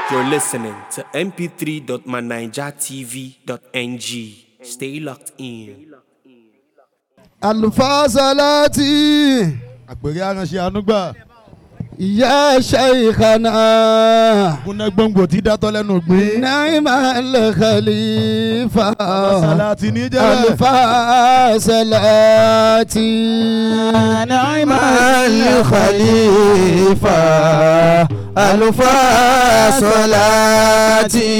You're listening to mp3.manijatv.ng. Stay locked in. àlùfáà sálátì àpèrè aránṣẹ́ anúgbà ìyá ṣèyíkànnà kúnlẹ̀ gbòǹgbò tí dátọ́ lẹ́nu gbé náírà lẹ́kàlífà sàlátì ní jẹ́rẹ̀ àlùfáà sálátì. نعم الخليفة ألفا صلاتي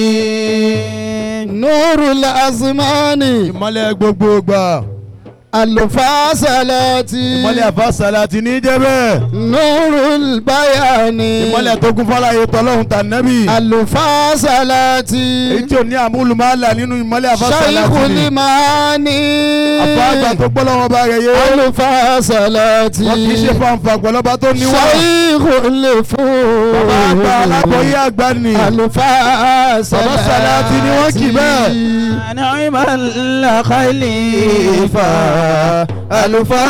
nuru lazimani ìmọ̀lẹ̀ gbogbo gbà àlùfáà sálátì. ìmọ̀lẹ̀ àfa sàlátì ní jẹ́rẹ̀ nuru bayani ìmọ̀lẹ̀ tó kún fọláyé tọ́lọ́hún tà nẹ́bì àlùfáà sálátì. èyí tí ò ní àmúlùmọ́lá nínú ìmọ̀lẹ̀ àfa sàlátì Shaykhul ni Imani. àfa àgbà tó gbọ́ lọ́wọ́ bá rẹ̀ yé àlùfáà sálátì. wọ́n kì í ṣe fanfa pẹ̀lọ́ba tó níwá Shaykhul Fudul. bàbá àgbà alábọ̀yé àgbà ni àlùfáà Bàbá Sàlátì ni wọ́n kì bẹ́ẹ̀. نعم الخليفة ألفا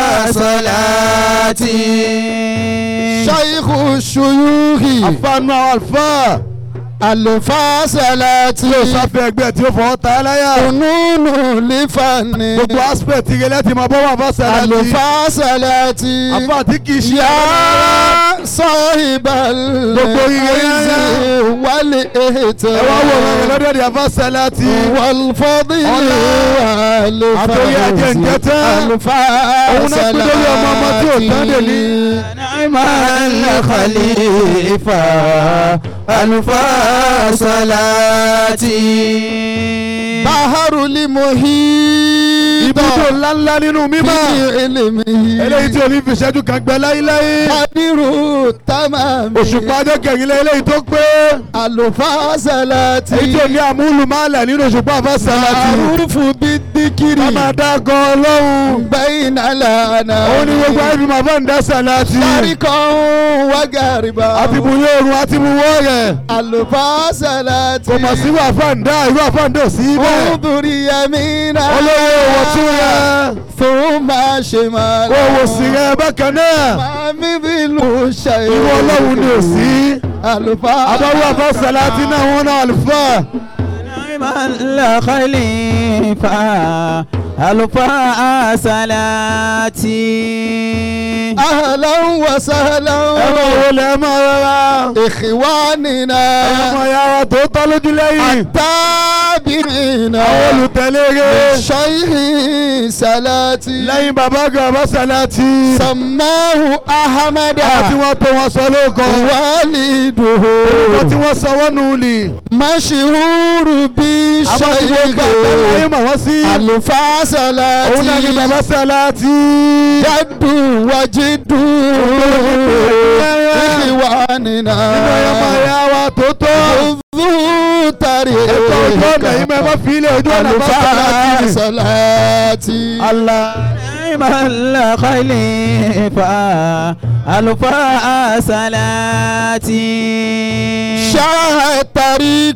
صلاتي Shaykhu Shuyukhi. àfààní àwọn àlùfáà àlùfáà sálátì. tí ó sáfẹ́ ẹgbẹ́ tí ó fọwọ́ ta ẹ́ láyà Kununu lífàní. gbogbo aspect ire láti máa bọ́ wà fún sàlátì àlùfáà sálátì. àfáà tí kì í ṣe يا صاحب Gbogbo ire العز yẹn. والإهتمام ẹ wá wò wọn lọ́dọ̀ di àfáà sàlátì والفضل Ọlá. Àtòrí ajé ń jẹ tán. والفاء Òun náà pín lórí ọmọ ọmọ tí ò tán dè ní. نعم الخليفة ألفا صلاتي بحر المحيط ibùdó ńláńlá nínú mímọ́ بعلمه eléyìí tí ò ní fi ìṣẹ́jú kan gbẹ láíláí قدر تمام òṣùpá ọjọ́ kẹrìnlá eléyìí tó pé الفاء صلاتي èyí tí ò ní àmúlùmálẹ̀ nínú òṣùpá àfáà sàlátì معروف بالذكر ká máa dá gan ọlọ́run بين الأنام òun ni gbogbo ẹbí máa bá ń dá sàlátì شرقا وغربا àti bùyé oòrùn àti bùwọ́ rẹ̀ الفاصلات kò mọ̀ sí irú àfáàndá irú àfáàndá ò sí bẹ́ẹ̀ انظر يمينا olówó owó tún rẹ̀ ثم شمالا owó sì rẹ̀ bákan náà ما مثل شيء irú ọlọ́run ni ò sí الفاصلات àbáwọ̀ àfáà sàlátì náà wọn náà àlùfáà نعم الخليفة ألفا صلاتي أهلا ẹ máa وسهلا wọlé ẹ máa rọra ẹ إخواننا máa yára tó tọ́ lójú lẹ́yìn التابعين àwọn olùtẹ̀lé rẹ̀ شيخ صلاتي lẹ́yìn bàbá àgbà àbá sàlátì سماه أحمد àti wọn tó wọn sọ lóko والده wọn tí wọn sọ wọn nù ní. مشهور àwọn tí wọn gbà àgbáyé بشيخ mọ̀ wọ́n sí. الفاصلات òun náà ni bàbá sàlátì. جد وجد إخواننا nínú ọmọ ìyá wa tó tó. ذو طريق ètò ojú ọ̀nà yìí mẹ́ bá fi ilé ojú ọ̀nà bá sàlátì. الفاصلات Allah. نعم الخليفة ألفا صلاتي شاء الطريق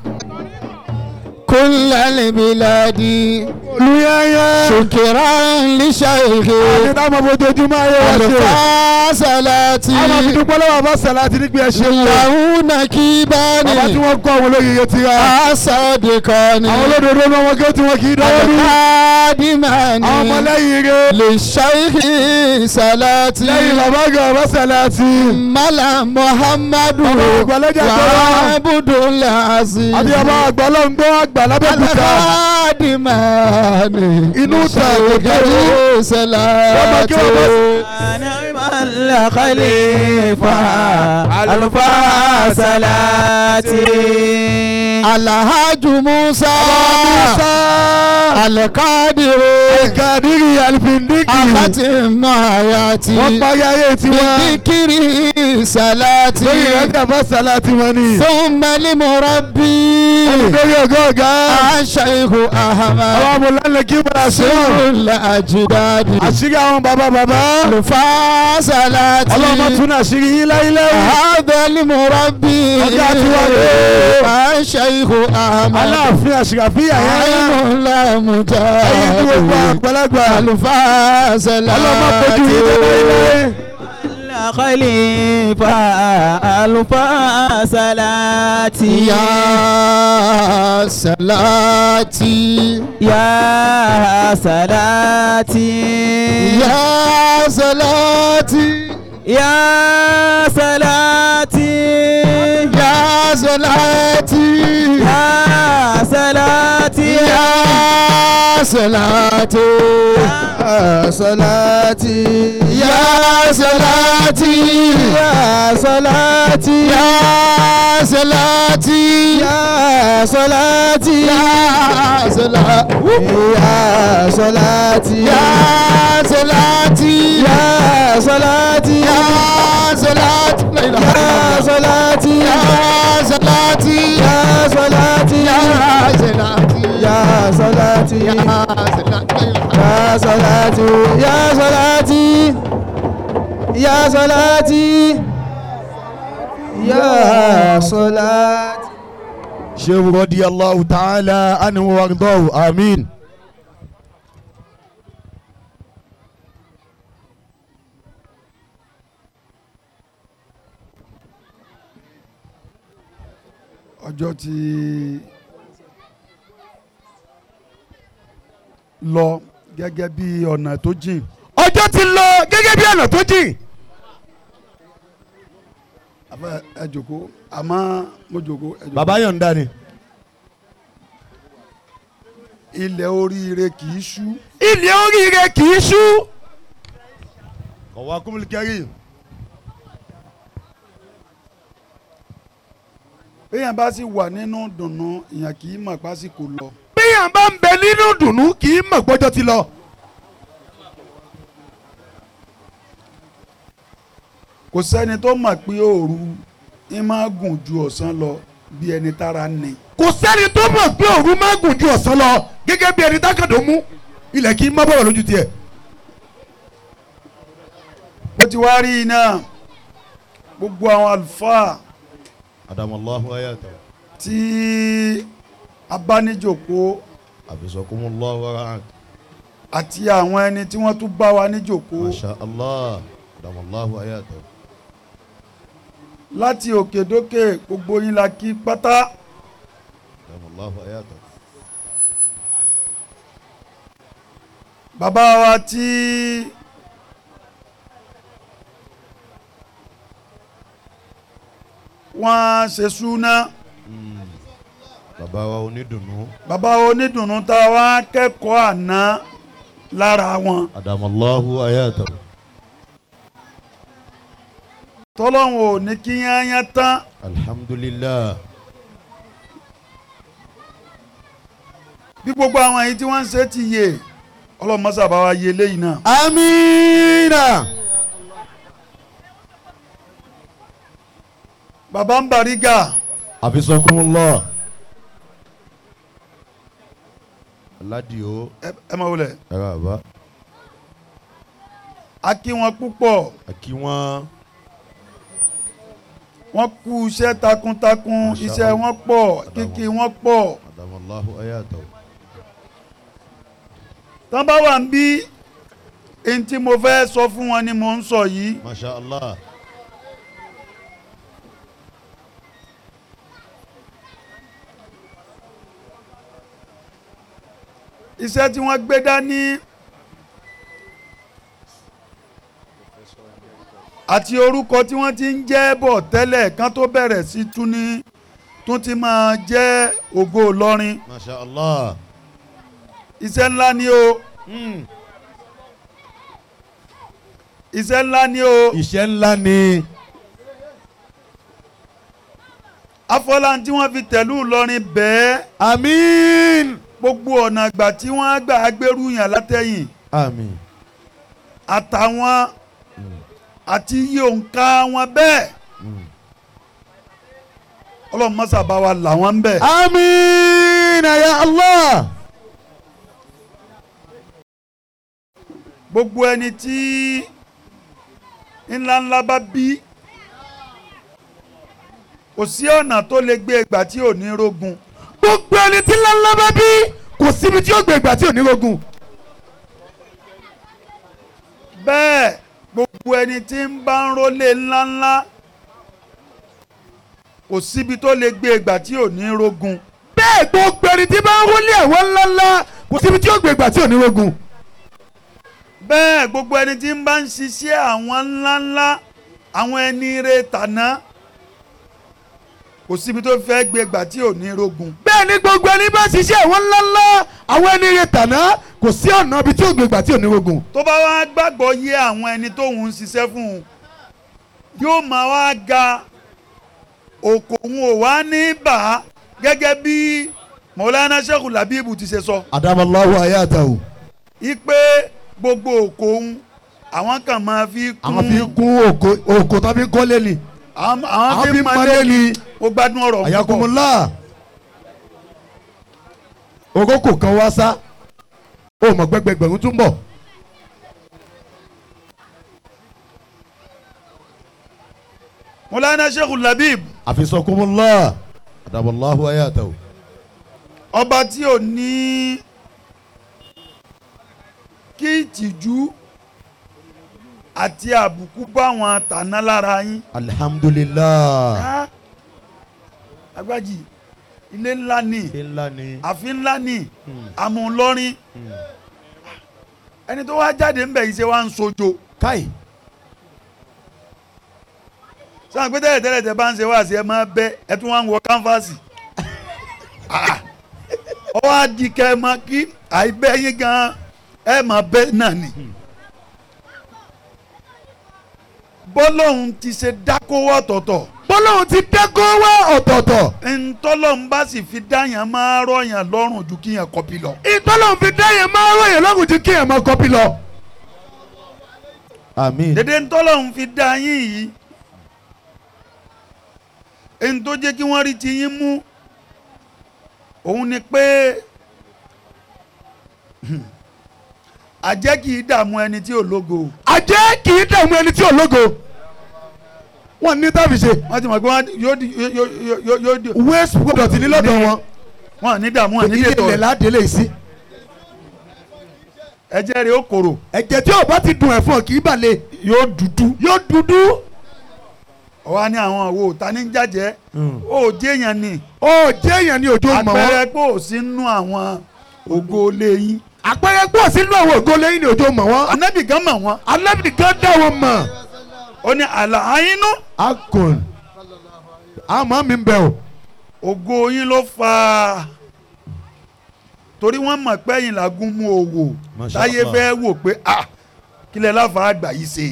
كل البلاد olùyẹyẹ. شكرا لشيخ àti táwọn fojoojúmọ́ ayé wa ṣe. الفاصلات àwọn fi dúpẹ́ lọ́wọ́ bá sàlátì nígbà ẹ̀ ṣe wọ́n. له bàbá tí نكيبان wọ́n kọ́ àwọn olóyè ti ra. أصدقان àwọn olódodo náà wọ́n gé tí wọ́n kì í dáwọ́ dúró. القادمان àwọn ọmọlẹ́yìn rẹ̀. للشيخ صلاتي lẹ́yìn bàbá àgbà bá sàlátì. ملا محمد Ọmọ ìgbàlejò àgbà. وعبد العزيز àti ọba àgbà ọlọ́ngbọ́n àgbà lábẹ́kúta. القادمان inú ta للشيخ òkè صلاتي نعم الخليفة ألفا صلاتي الحاج موسى القادر kàdírì àlùfíndíkì. أختم آياتي wọ́n parí ayé tiwọn. بذكر صلاتي lórí ìrẹ́jà bá sàlátì wọn ni. ثم لمربي lórí ọgọ́ ọ̀gá. الشيخ àwọn أحمد amúlẹ́lẹ̀ kí wọ́n ṣe سر wọ́n. الأجداد àṣírí àwọn bàbá bàbá. الفاصلات ọlọ́mọ tún àṣírí yín láíláí. هذا المربي ọjà tiwọn ni. الشيخ أحمد aláàfin àṣìkàfíà yẹn. عين لا ẹyin tí gbogbo مجاهد àgbàlagbà. الفاصلات ọlọ́mọ kojú yín láíláí. خليفة ألف صلاة يا صلاتي يا صلاتي يا صلاتي يا صلاتي يا صلاتي يا صلاتي يا صلاتي يا صلاتي يا صلاتي يا صلاتي يا صلاتي يا صلاتي يا صلاتي يا صلاتي يا صلاتي يا صلاتي يا صلاتي لا إله إلا يا الله. صلاتي يا صلاتي يا صلاتي يا صلاتي يا صلاتي يا صلاتي يا صلاتي يا صلاتي يا صلاتي شيخ رضي الله تعالى عنه وارضاه امين ọjọ́ ti lọ gẹ́gẹ́ bí ọ̀nà tó jìn ọjọ́ ti lọ gẹ́gẹ́ bí ọ̀nà tó jìn afẹ́ ẹ jòkó àmọ́ mo jòkó ẹ jòkó. bàbá yọ̀ǹda ni. ilẹ̀ oríire kì í ṣú ilé oríire kì í ṣú. ọ̀wá kúmùlùkẹ́rì. béèyàn bá sì wà nínú dùnnú ìyàn kì í mọ̀ pásìkò lọ bíyàn bá ń bẹ nínú dùnú kì í mọ̀ gbọ́jọ́ ti lọ. kò sẹ́ni tó mọ̀ pé òru ń máa gùn ju ọ̀sán lọ bí ẹni tára ní. kò sẹ́ni tó mọ̀ pé òru máa gùn ju ọ̀sán lọ gẹ́gẹ́ bí ẹni tákàdó mú ilẹ̀ kì í má bọ̀rọ̀ lójú tiẹ̀. bó ti wá rí iná gbogbo àwọn àlùfáà adamallahu ayata tí abánijòkó abisakumullahu warahmat àti àwọn ẹni tí wọ́n tún bá wa níjòkó masha allah adamallahu ayata láti òkè dókè gbogbo yín la kí pátá adamallahu ayata bàbá wa tí wọ́n ṣe súná bàbá wa onídùnnú bàbá wa onídùnnú tá a wá kẹ́kọ̀ọ́ àná lára wọn adamallahu ayata tọ́lọ́hún ò ní kí yányán tán alhamdulillah bí gbogbo àwọn èyí tí wọ́n ń ṣe ti yè ọlọ́mọ́sà bá wa yé léyìí náà. amiina bàbá ń Bariga abisakumullah aladio ẹ ẹ máa wọlé ẹ̀rọ àbá a kí wọn púpọ̀ àkí wọn wọ́n kú iṣẹ́ takuntakun Masha iṣẹ́ Allah. wọn pọ̀ kíkí wọn pọ̀ adamallahu ayata tán bá wà ń bí ẹni tí mo fẹ́ sọ fún wọn ni mo ń sọ yìí masha allah iṣẹ́ tí wọ́n gbé dání àti orúkọ tí wọ́n ti ń jẹ́ bọ̀ tẹ́lẹ̀ kán tó bẹ̀rẹ̀ sí tún ní tún ti máa jẹ́ ògo Ìlọrin masha allah iṣẹ́ ńlá ni o iṣẹ́ ńlá ni o iṣẹ́ ńlá ni afọlá tí wọ́n fi tẹ̀lú Ìlọrin bẹ́ẹ̀ àmín gbogbo ọ̀nà àgbà tí wọ́n gbà gbèrú yàn látẹ̀yìn àmín àtàwọn àti iye òǹkà wọn bẹ́ẹ̀ ọlọ́run mọ́sà bá wa là wọ́n ń bẹ̀. àmín ya allah gbogbo ẹni tí ńláńlá bá bí kò sí ọ̀nà tó lè gbé ìgbà tí ò ní rógun gbogbo ẹni tí ńláńlá bá bí kò síbi tí ó gbé ìgbà tí ò ní rogun bẹ́ẹ̀ gbogbo gbogbo ẹni tí ń bá ń rólé ńláńlá kò síbi tó lè gbé ìgbà tí ò ní rógun bẹ́ẹ̀ gbogbo ẹni tí bá ń wọlé ẹ̀wọ̀n ńláńlá kò síbi tí ó gbé ìgbà tí ò ní rogun. bẹ́ẹ̀ gbogbo ẹni tí ń bá ń ṣiṣẹ́ àwọn ńláńlá àwọn ẹni rẹ̀ tàná kò síbi tó fẹ́ gbé ìgbà tí ò ní rógun bẹ́ẹ̀ ni gbogbo ẹni bá ṣiṣẹ́ ẹ̀wọ̀n ńláńlá àwọn ẹni rẹ̀ tàná kò sí ọ̀nà ibi tí ó gbé ìgbà tí ò ní rogun. tó bá wá gbàgbọ́ yé àwọn ẹni tóun ń ṣiṣẹ́ fún un yóò máa wá ga òkò òun ò wá ní bà á gẹ́gẹ́ bí mọ̀lánà sẹ́kù làbíbù ti ṣe sọ adamallahu ayatahu. ipe gbogbo òkò òun àwọn kan máa fi kún àwọn fi kún òkò òkò tó fi kọ́lé ni. àwọn àwọn àwọn fi fi máa mọ́lé lé ní ni. mo gbádùn ọ̀rọ̀ púpọ̀ ayakumula. ogókò kan wá sá ó mọ̀ gbẹgbẹgbẹ̀rún tún bọ̀. mọ̀lánà sẹ́kù làbíbù àfisọkumula adamallahu ayatahu. ọba tí ò ní kí ìtìjú àti àbùkù bá wọn tàná lára yín. alihamudulilayi. Ah, agbájì ilé ńlá ni ńlá ni. àfin ńlá ni àmúlọrin ẹni tó wá jáde ńbẹ yìí ṣe wá ń sojo káì. sáà pé tẹ́lẹ̀ tẹ́lẹ̀ tẹ́ bá ń ṣe wá sí ẹ máa bẹ́ ẹ tún wá ń wọ kánfàsì ọwọ́ adìkẹ́ ẹ máa kí àìbẹ́ yín gan ẹ máa bẹ́ náà ni bọ́lọ́hún ti ṣe dákówó ọ̀tọ̀ọ̀tọ̀ bọ́lọ́hún ti dẹ́kọ̀ wá ọ̀tọ̀ọ̀tọ̀. ntọ́lọ́hún bá sì fi dáyàn máa rọ̀yàn lọ́rùn ju kíyàn kọ́pì lọ. ìtọ́lọ́hún fi dá yẹn máa ròyìn lọ́gùn tí kí ẹ̀ máa kọ́pì lọ. àmín. dédé ntọ́lọ́hún fi dá yín yìí ẹni tó jẹ́ kí wọ́n rí ti yín mú òun ni pé àjẹ́ kì í dààmú ẹni tí ò lógo àjẹ́ kì í dààmú ẹni tí ò lógo. wọ́n ní tábì ṣe. wọ́n ti mọ̀ pé wọ́n yóò di yóò yóò yóò di waste product ní lọ́dọ̀ wọn. wọ́n ní dààmú ẹ̀ ní ilé dètò ilẹ̀ ládélé sí. ẹ̀jẹ̀ rẹ̀ ó korò ẹ̀jẹ̀ tí ò bá ti dùn ẹ̀fọn kì í balẹ̀. yóò dúdú yóò dúdú. ọ̀wá ní àwọn àwo ta ní jàjẹ́ ó jẹ́yàn ni ó jẹ́ èèyàn ní òjò mọ̀ wọ́n. àpẹẹrẹ pé ò sí nú àwọn ògo lẹ́yìn àpẹẹrẹ pọ̀ sínú àwọn ògo lẹ́yìn ní òjò mọ̀ wọ́n. anábì gan mọ̀ wọ́n alábìrì kan dá wọn mọ̀. ó ní àlàáyínú akon àmọ́ mi ń bẹ̀ o. ògo yín ló fà á torí wọ́n mọ̀ pé ẹ̀yin làgùn mú owó Masha táyé Allah. fẹ́ wò pé ah kílẹ̀ láfa àgbà yìí ṣe.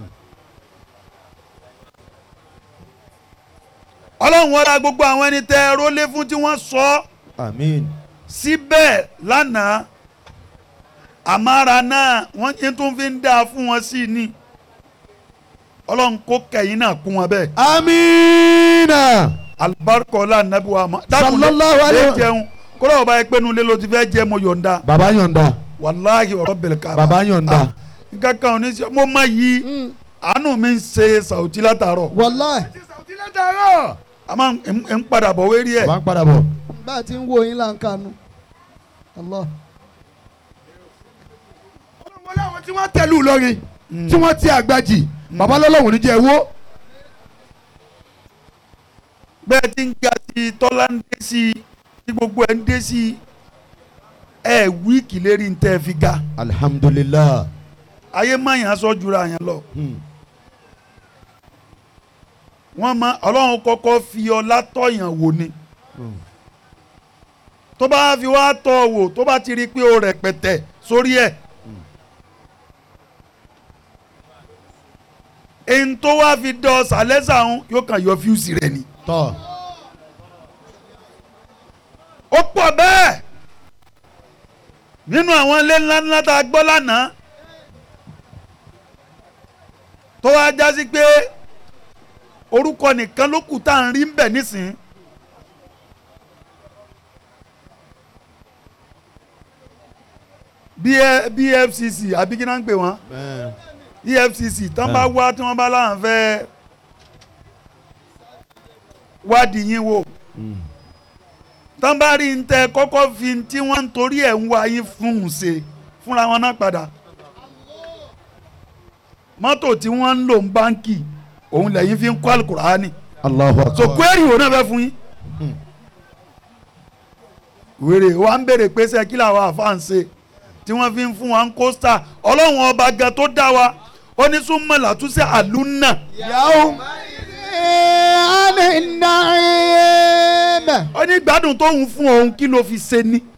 ọlọ́run wọ́n ra gbogbo àwọn ẹni tẹ́ ẹ rólé fún tí wọ́n sọ ọ́ àmín. síbẹ̀ lánàá àmàrà náà wọ́n ti tún fi ń dáa fún wọn sí ni ọlọ́run kó kẹ̀yìn náà kún wọn bẹ́ẹ̀ amiina. alibarika ọlá nàbí wa ma Sallallahu alaihi lè wa- jẹun kọ́lá ọba yẹn pé nulẹ̀ ló ti fẹ́ jẹ́ mo yọ̀ǹda baba yọ̀ǹda. wàláhì ọ̀rọ̀ bẹ̀rẹ̀ ká baba yọ̀ǹda. nǹkan kan ò ní sọ mo má yí àánú mi ń ṣe sàwùtí látàárọ̀ wàláì àmọ́ ń- ń padà bọ̀ wérí ẹ̀ bá ń padà bọ̀. bá a ti ń wo yín là ń kanu. Allah. wọ́n láwọn tí wọ́n tẹ̀lú lórí tí wọ́n ti àgbàjì baba lọ́lọ́wọ́n ní jẹ́ ewó. bẹ́ẹ̀ ti ń ga sí i tọ́lá ń dé sí i tí gbogbo ẹ̀ ń dé sí i ẹ̀ wíìkì lérí ń tẹ́ fi ga alihamudulilayi. ayé mayàn sọ jura yẹn lọ wọ́n ma ọlọ́run kọ́kọ́ fi ọlá tọ̀yàn wò ni tó bá fi wá tọ̀ ọ́ wò tó bá ti rí i pé o rẹpẹtẹ sórí ẹ̀ èyí tó wá fi dọ̀ sàlẹ́sà ń yóò kàn yọ fíùsì rẹ̀ ni tọ́ ó pọ̀ bẹ́ẹ̀ nínú àwọn ilé ńlá ńlá tá a gbọ́ lánàá tó wá já sí pé orúkọ nìkan ló kù tá à ń rí ń bẹ̀ nísìnyí. B- BFCC àbí kí náà ń pè wọ́n EFCC tán bá wá tí wọ́n bá láwọn fẹ́ wádìí yín wò tán bá rí ń tẹ kọ́kọ́ fi ń tí wọ́n ń torí ẹ̀ ń wá yín fún un ṣe fúnra wọn náà padà mọ́tò tí wọ́n ń lò ń báńkì òun lẹ́yìn fi ń kọ́ alukurani Allahu akbar. so kweri wo náà fẹ́ fún yín wèrè wa ń béèrè pé sẹ́ kí làwọn àfáàn ṣe tí wọ́n fi ń fún wa ń kóstà ọlọ́run ọba gan tó dá wa ó ní súnmọ́ làtúnṣe àlùnà yàwó. ani naim. ó ní gbádùn tóun fún òun kí ló fi ṣe ní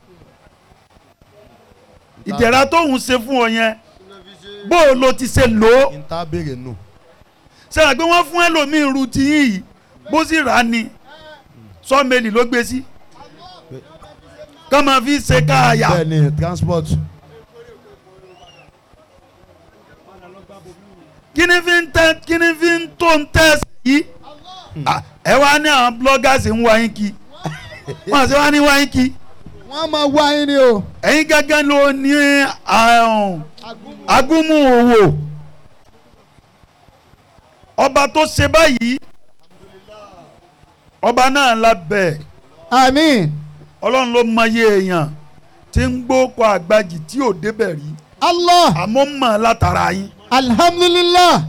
ìdẹ̀ra tóun ṣe fún ọ yẹn bó o lo ti ṣe lò ó n ta béèrè nù. sẹ́yìn pé wọ́n fún ẹlòmíín ru ti yín yìí bó sì rà á ni sọ́ọ̀mẹ́lì ló gbé sí ká máa fi ṣe káàyà bẹ́ẹ̀ ni transport. kí ni fi ń tẹ kí ni fi ń tó ń tẹ́ sí yìí Ah, ẹ wá ní àwọn bloggers ń wá yín kí wọ́n àti wá ní wá yín kí wọ́n máa wá yín ni o. ẹ̀yin gẹ́gẹ́ ló ní àrùn agúnmu òwò ọba tó ṣe báyìí ọba náà lábẹ́ àmín. ọlọ́run ló mọyé èèyàn tí ń gbókò àgbàjì tí ò débẹ̀ rí allah àmọ́ mọ̀ látara yín alhamdulilah.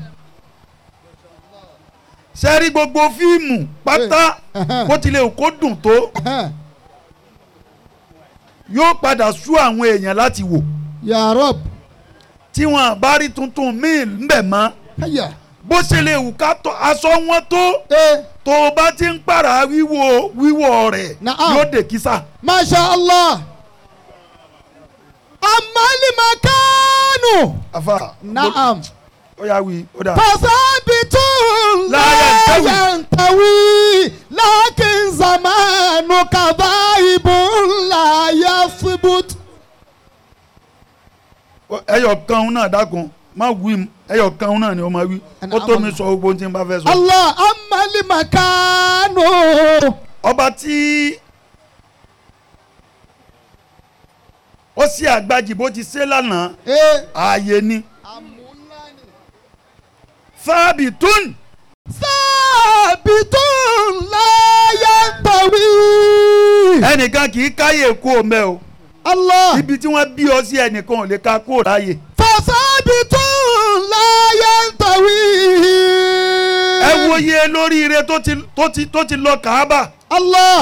sẹ́rí gbogbo fíìmù pátá Ẹ̀hẹ́n. bó tilẹ̀ kó dùn tó Ẹ̀hẹ́n. yóò padà sú àwọn èèyàn láti wò ya rab. tí wọn bá rí tuntun míì ńbẹ̀ mọ́ haya. bó ṣe lè wù ká tó aṣọ wọn tó ee tó o bá ti ń pààrà wíwò wíwò rẹ̀ Na'am. yóò dé kísà. masha allah. amali makanu. àfa naam. ó yà wí ó dà. fasabitu La la yantawi. yantawi lakin zamanu kadhaibun la yathbut. ẹyọ kan náà dákun má wí m ẹyọ kan náà ni ó máa wí ó tó mi sọ gbogbo ohun tí n bá fẹ́ sọ. allah amali makanu. ọba tí ó sì àgbàjì bó ti ṣe lánàá ee. ààyè ni fáàbì tún sábìtún láyé tàwí. ẹnìkan kì í káyè kú òmẹ o Allah ibi tí wọ́n bí ọ sí ẹnìkan ò lè ka kú òráyè. fasábìtún láyé tàwí. ẹ wo iye lóríire tó ti tó ti tó ti lọ kàábà Allah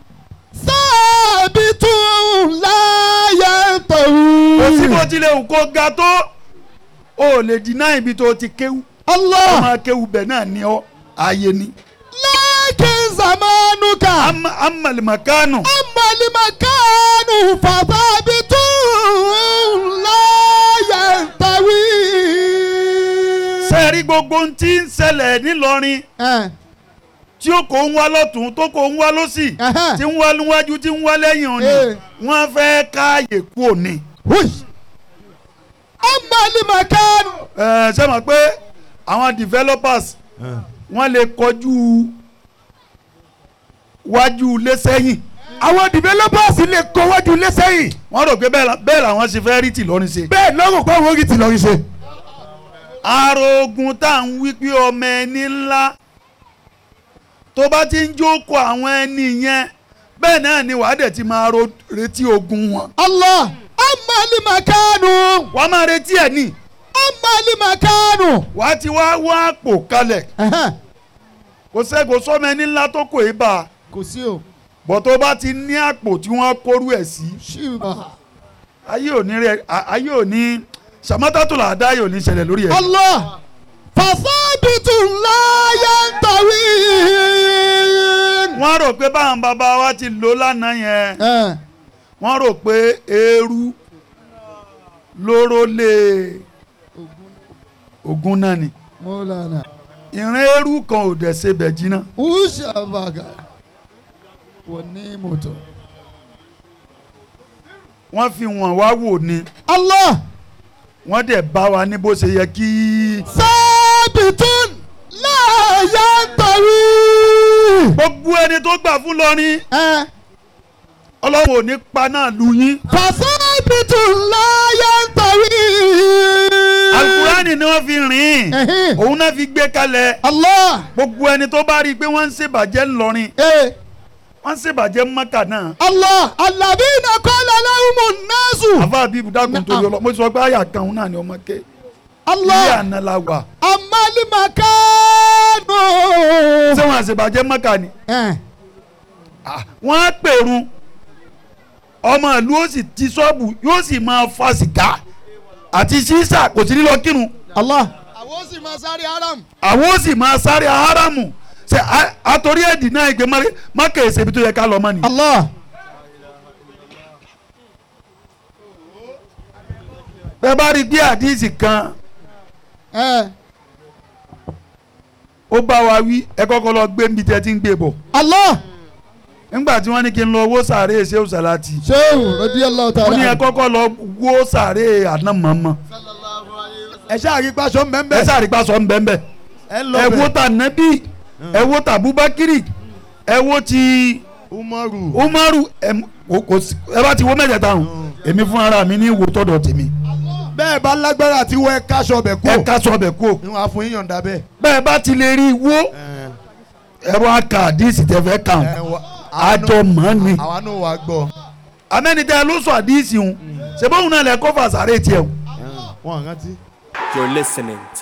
sábìtún láyé tàwí. kò sí bó tilẹ̀ wù kó ga tó o ò lè dínà ibi tó ti kéwú Allah ọmọ kéwú bẹ̀ náà ni ọ ààyè ni. lákìn zamanuka. Ama- amalimakanu amalimakanu fasábìtún láyé tàwí. sẹ́ẹ̀rí gbogbo ohun tí ń ṣẹlẹ̀ nílọrin ẹ tí ó kò ń wá lọ́tún tó kò ń wá lọ́sì Ẹhẹ́n. tí ń wá níwájú tí ń wá lẹ́yìn òní Eh. wọ́n fẹ́ káàyè kú òní. Hui. amalimakanu. ẹ ṣe mọ̀ pé àwọn developers wọ́n lè kọjú wájú ilé sẹ́yìn àwọn developers lè kó wájú ilé sẹ́yìn. wọ́n rò pé bẹ́ẹ̀ la- bẹ́ẹ̀ làwọn ṣe fẹ́ rí tìlọrin ṣe. bẹ́ẹ̀ lọ́rùn pé àwọn orí ti lọ́ọ́ rí ṣe. arogun tá à ń wí pé ọmọ ẹni ńlá tó bá ti ń jókòó àwọn ẹni yẹn bẹ́ẹ̀ náà ni wàá dẹ̀ ti máa ro retí ogun wọn. Allah amalimakanu. wàá máa retí ẹ̀ ní amalimakanu. wàá ti wá wá àpò kalẹ̀ Ẹhẹ́n. kò sẹ́kò sọ́mọ ẹni ńlá tó kò í bá a kò sí o. bọ̀ tó bá ti ní àpò tí wọ́n kórú ẹ̀ sí ṣùgbọ́n. ayé ò ní rẹ a- ayé ò ní sàmátàtò làdá ayé ò ní ṣẹlẹ̀ lórí ẹ̀. Allah fasabitu láyé tàwí. wọ́n rò pé báwọn bàbá wa ti lò lánàá yẹn ẹ wọ́n rò pé eérú lóró lé ogun náà ni mọ́lánà. ìrìn eérú kan ò dẹ̀ ṣe bẹ̀ jiná ushabaga. wọ́n ní mọ́tò. wọ́n fi wọ́n wá wò ni Allah wọ́n dẹ̀ bá wa ní bó ṣe yẹ kí sábìtún láyé tàwí. gbogbo ẹni tó gbà fún lọ́rin ẹ ọlọ́run ò ní pa náà lu yín fasabitu láyé tàwí. alukurani ni wọ́n fi rìn Ẹhìn. òun náà fi gbé kalẹ̀ Allah. gbogbo ẹni tó bá rí i pé wọ́n ń ṣèbàjẹ́ ńlọrin ee wọ́n ń ṣèbàjẹ́ mọ́kà náà Allah alladhina qala lahumun nasu. àfa àbíbù dákun tó yọ lọ mo sọ pé àyà kan òun náà ni ọmọ ké Allah. ilé àná la wà amalimakanu. ṣé wọn àṣebàjẹ́ mọ́kà ni ẹ wọ́n á pèrun ọmọ ìlú ó sì ti ṣọ́ọ̀bù yóò sì máa fa sìgá àti ṣíṣà kò sí nílọ kírun Allah. àwọn ó sì máa sáré haram. àwọn ó sì máa sáré haramu ṣe a- àtòrí ẹ̀dì náà ìgbé mọ́kà èsè ibi tó yẹ ká lọ mọ́ ni. Allah. bẹ́ẹ̀ bá rí bí àdíìsì kan ẹ ó bá wa wí ẹ kọ́kọ́ lọ gbé níbi tí ẹ ti ń gbé bọ̀ Allah. nígbà tí wọ́n ní kí n lọ wó sàárè ṣé òṣàlátì sehu radiyallahu ó ta'ala. ní ẹ kọ́kọ́ lọ wó sàárè àná mọ́mọ́ ẹ ṣáà rí pàṣọ ẹ mbẹ́mbẹ́ sáré pa sọ ń bẹ́ẹ̀ bẹ́ẹ̀ ẹ lọ ẹ wo bẹ̀ ta nẹ́bí ẹ wo ta Abubakiri ẹ wo ti umaru Umaru ẹ m- kò- kò sí- ẹ bá ti wo mẹ́tẹ̀ẹ̀ta hàn èmi fún ara mi ní ìwò tọ̀dọ̀ tèmi bẹ́ẹ̀ bá lágbára àti wọ ẹ káṣọ bẹ̀ kú ẹ ká sọ ọbẹ̀ kú o níwọ̀n àfún yíyan dá bẹ́ẹ̀. bẹ́ẹ̀ bá ti lè rí i wó ẹ wá ka àdíìsì tẹ fẹ́ kàn ẹ wọ- àjọ mọ́ ni àwa náà wàá gbọ́ amẹ́nitẹ́ ló sọ àdíìsì hùn ṣe bóun náà lẹ kó fàṣàrè tiẹ̀ hùn. wọn rántí. You're listening to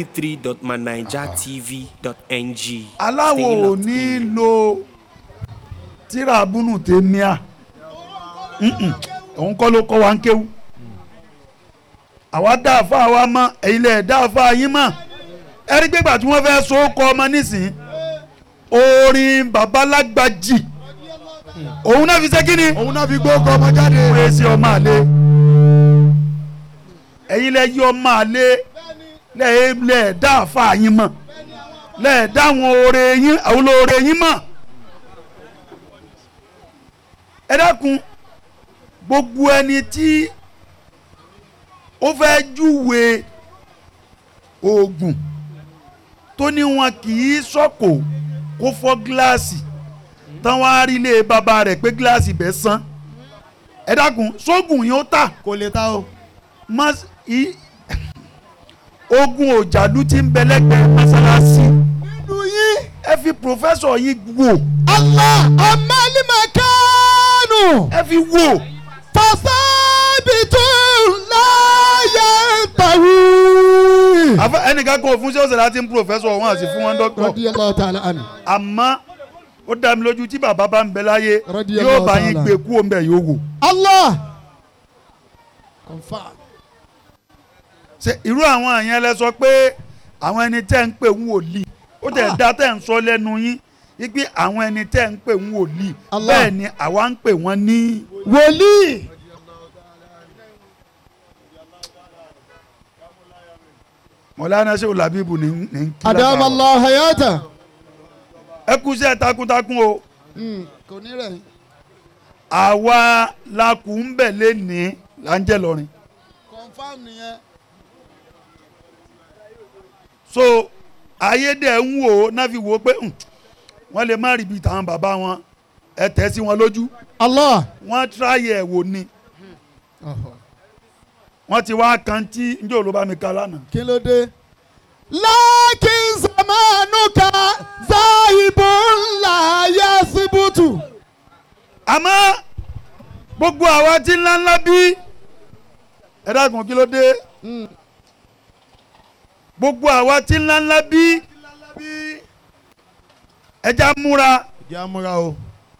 mp3.manijatv.ng. aláwo Stay ò locked ní in. lo tíra abúnú tèmíà Mm-mm. òun kọ́ ló kọ́ wa ń kéwú àwa dá àfa wa mọ́ ẹ̀yin lẹ̀ dá àfa yín mọ́ ẹ̀rí gbégbà tí wọ́n fẹ́ so kọ́ ọmọ nísìn orin babalágbájì òun náà fi ṣe kí ni òun náà fi gbó ọkọ ọmọ jáde. òun èsì ọmọ àlè ẹ̀yin lẹ̀ yí ọmọ àlè lẹ̀ lẹ̀ dá àfa yín mọ́ lẹ̀ dá àwọn oore yín àwọn olóore yín mọ́ ẹ dákun gbogbo ẹni tí ó fẹ́ júwe oògùn tó ní wọn kì í sọ́kò kó fọ́ gíláàsì tán wá rí ilé bàbá rẹ̀ pé gíláàsì bẹ́ẹ̀ sán ẹ dákun sóògùn yín ó tà kò lè ta o. mọ́ i ogun òjàlú tí ń bẹ lẹ́gbẹ̀ẹ́ mọ́sálásí nínú yín. ẹ fi pòfẹ́sọ̀ yín wò Allah amalimakanu. ẹ fi wò fasabitu láyé tàwí. àfẹ ẹnìkan kò fún ṣé ó ṣẹlẹ̀ àti pòfẹ́sọ̀ wọn àti fún wọn dọ́kítọ̀ radiyallahu ta'ala anhu. àmọ́ ó dá mi lójú tí bàbá bá ń bẹ láyé Radiyallahu yóò bá yín ta'ala. gbé kú òun bẹ̀ yóò wò Allah. confam. ṣe irú àwọn àyẹn lẹ sọ pé àwọn ẹni tẹ́ ń pè ń wòlíì ó tẹ̀ dá tẹ̀ ń sọ lẹ́nu yín wípé àwọn ẹni tẹ́ ń pè ń wòlíì Allah. bẹ́ẹ̀ ni àwa ń pè wọ́n ní. wòlíì. mọ̀lánà ṣé olàbíbù ní ní kí adama allah hayata. ẹ kú sí ẹ takuntakun o kò ní rẹ̀ yín. àwa la kù ń bẹ̀ lẹ́ni là ń jẹ́ lọ́rin confam nìyẹn. so ayédè ń wò ó náà fi wò ó pé "Hmm, wọ́n lè má rí ibi tàwọn bàbá wọn ẹ tẹ̀ sí wọn lójú allah. wọ́n tíráyè ẹ̀ wò ni wọ́n ti wá kan tí njẹ́ ò ló bá mi ka lánàá kí ló dé. lakin zamanuka zaibun la yasibutu. àmọ́ gbogbo àwa tí ńláńlá bí ẹ dákun kí ló dé gbogbo àwa tí ńláńlá bí ẹja múra ìjà múra o.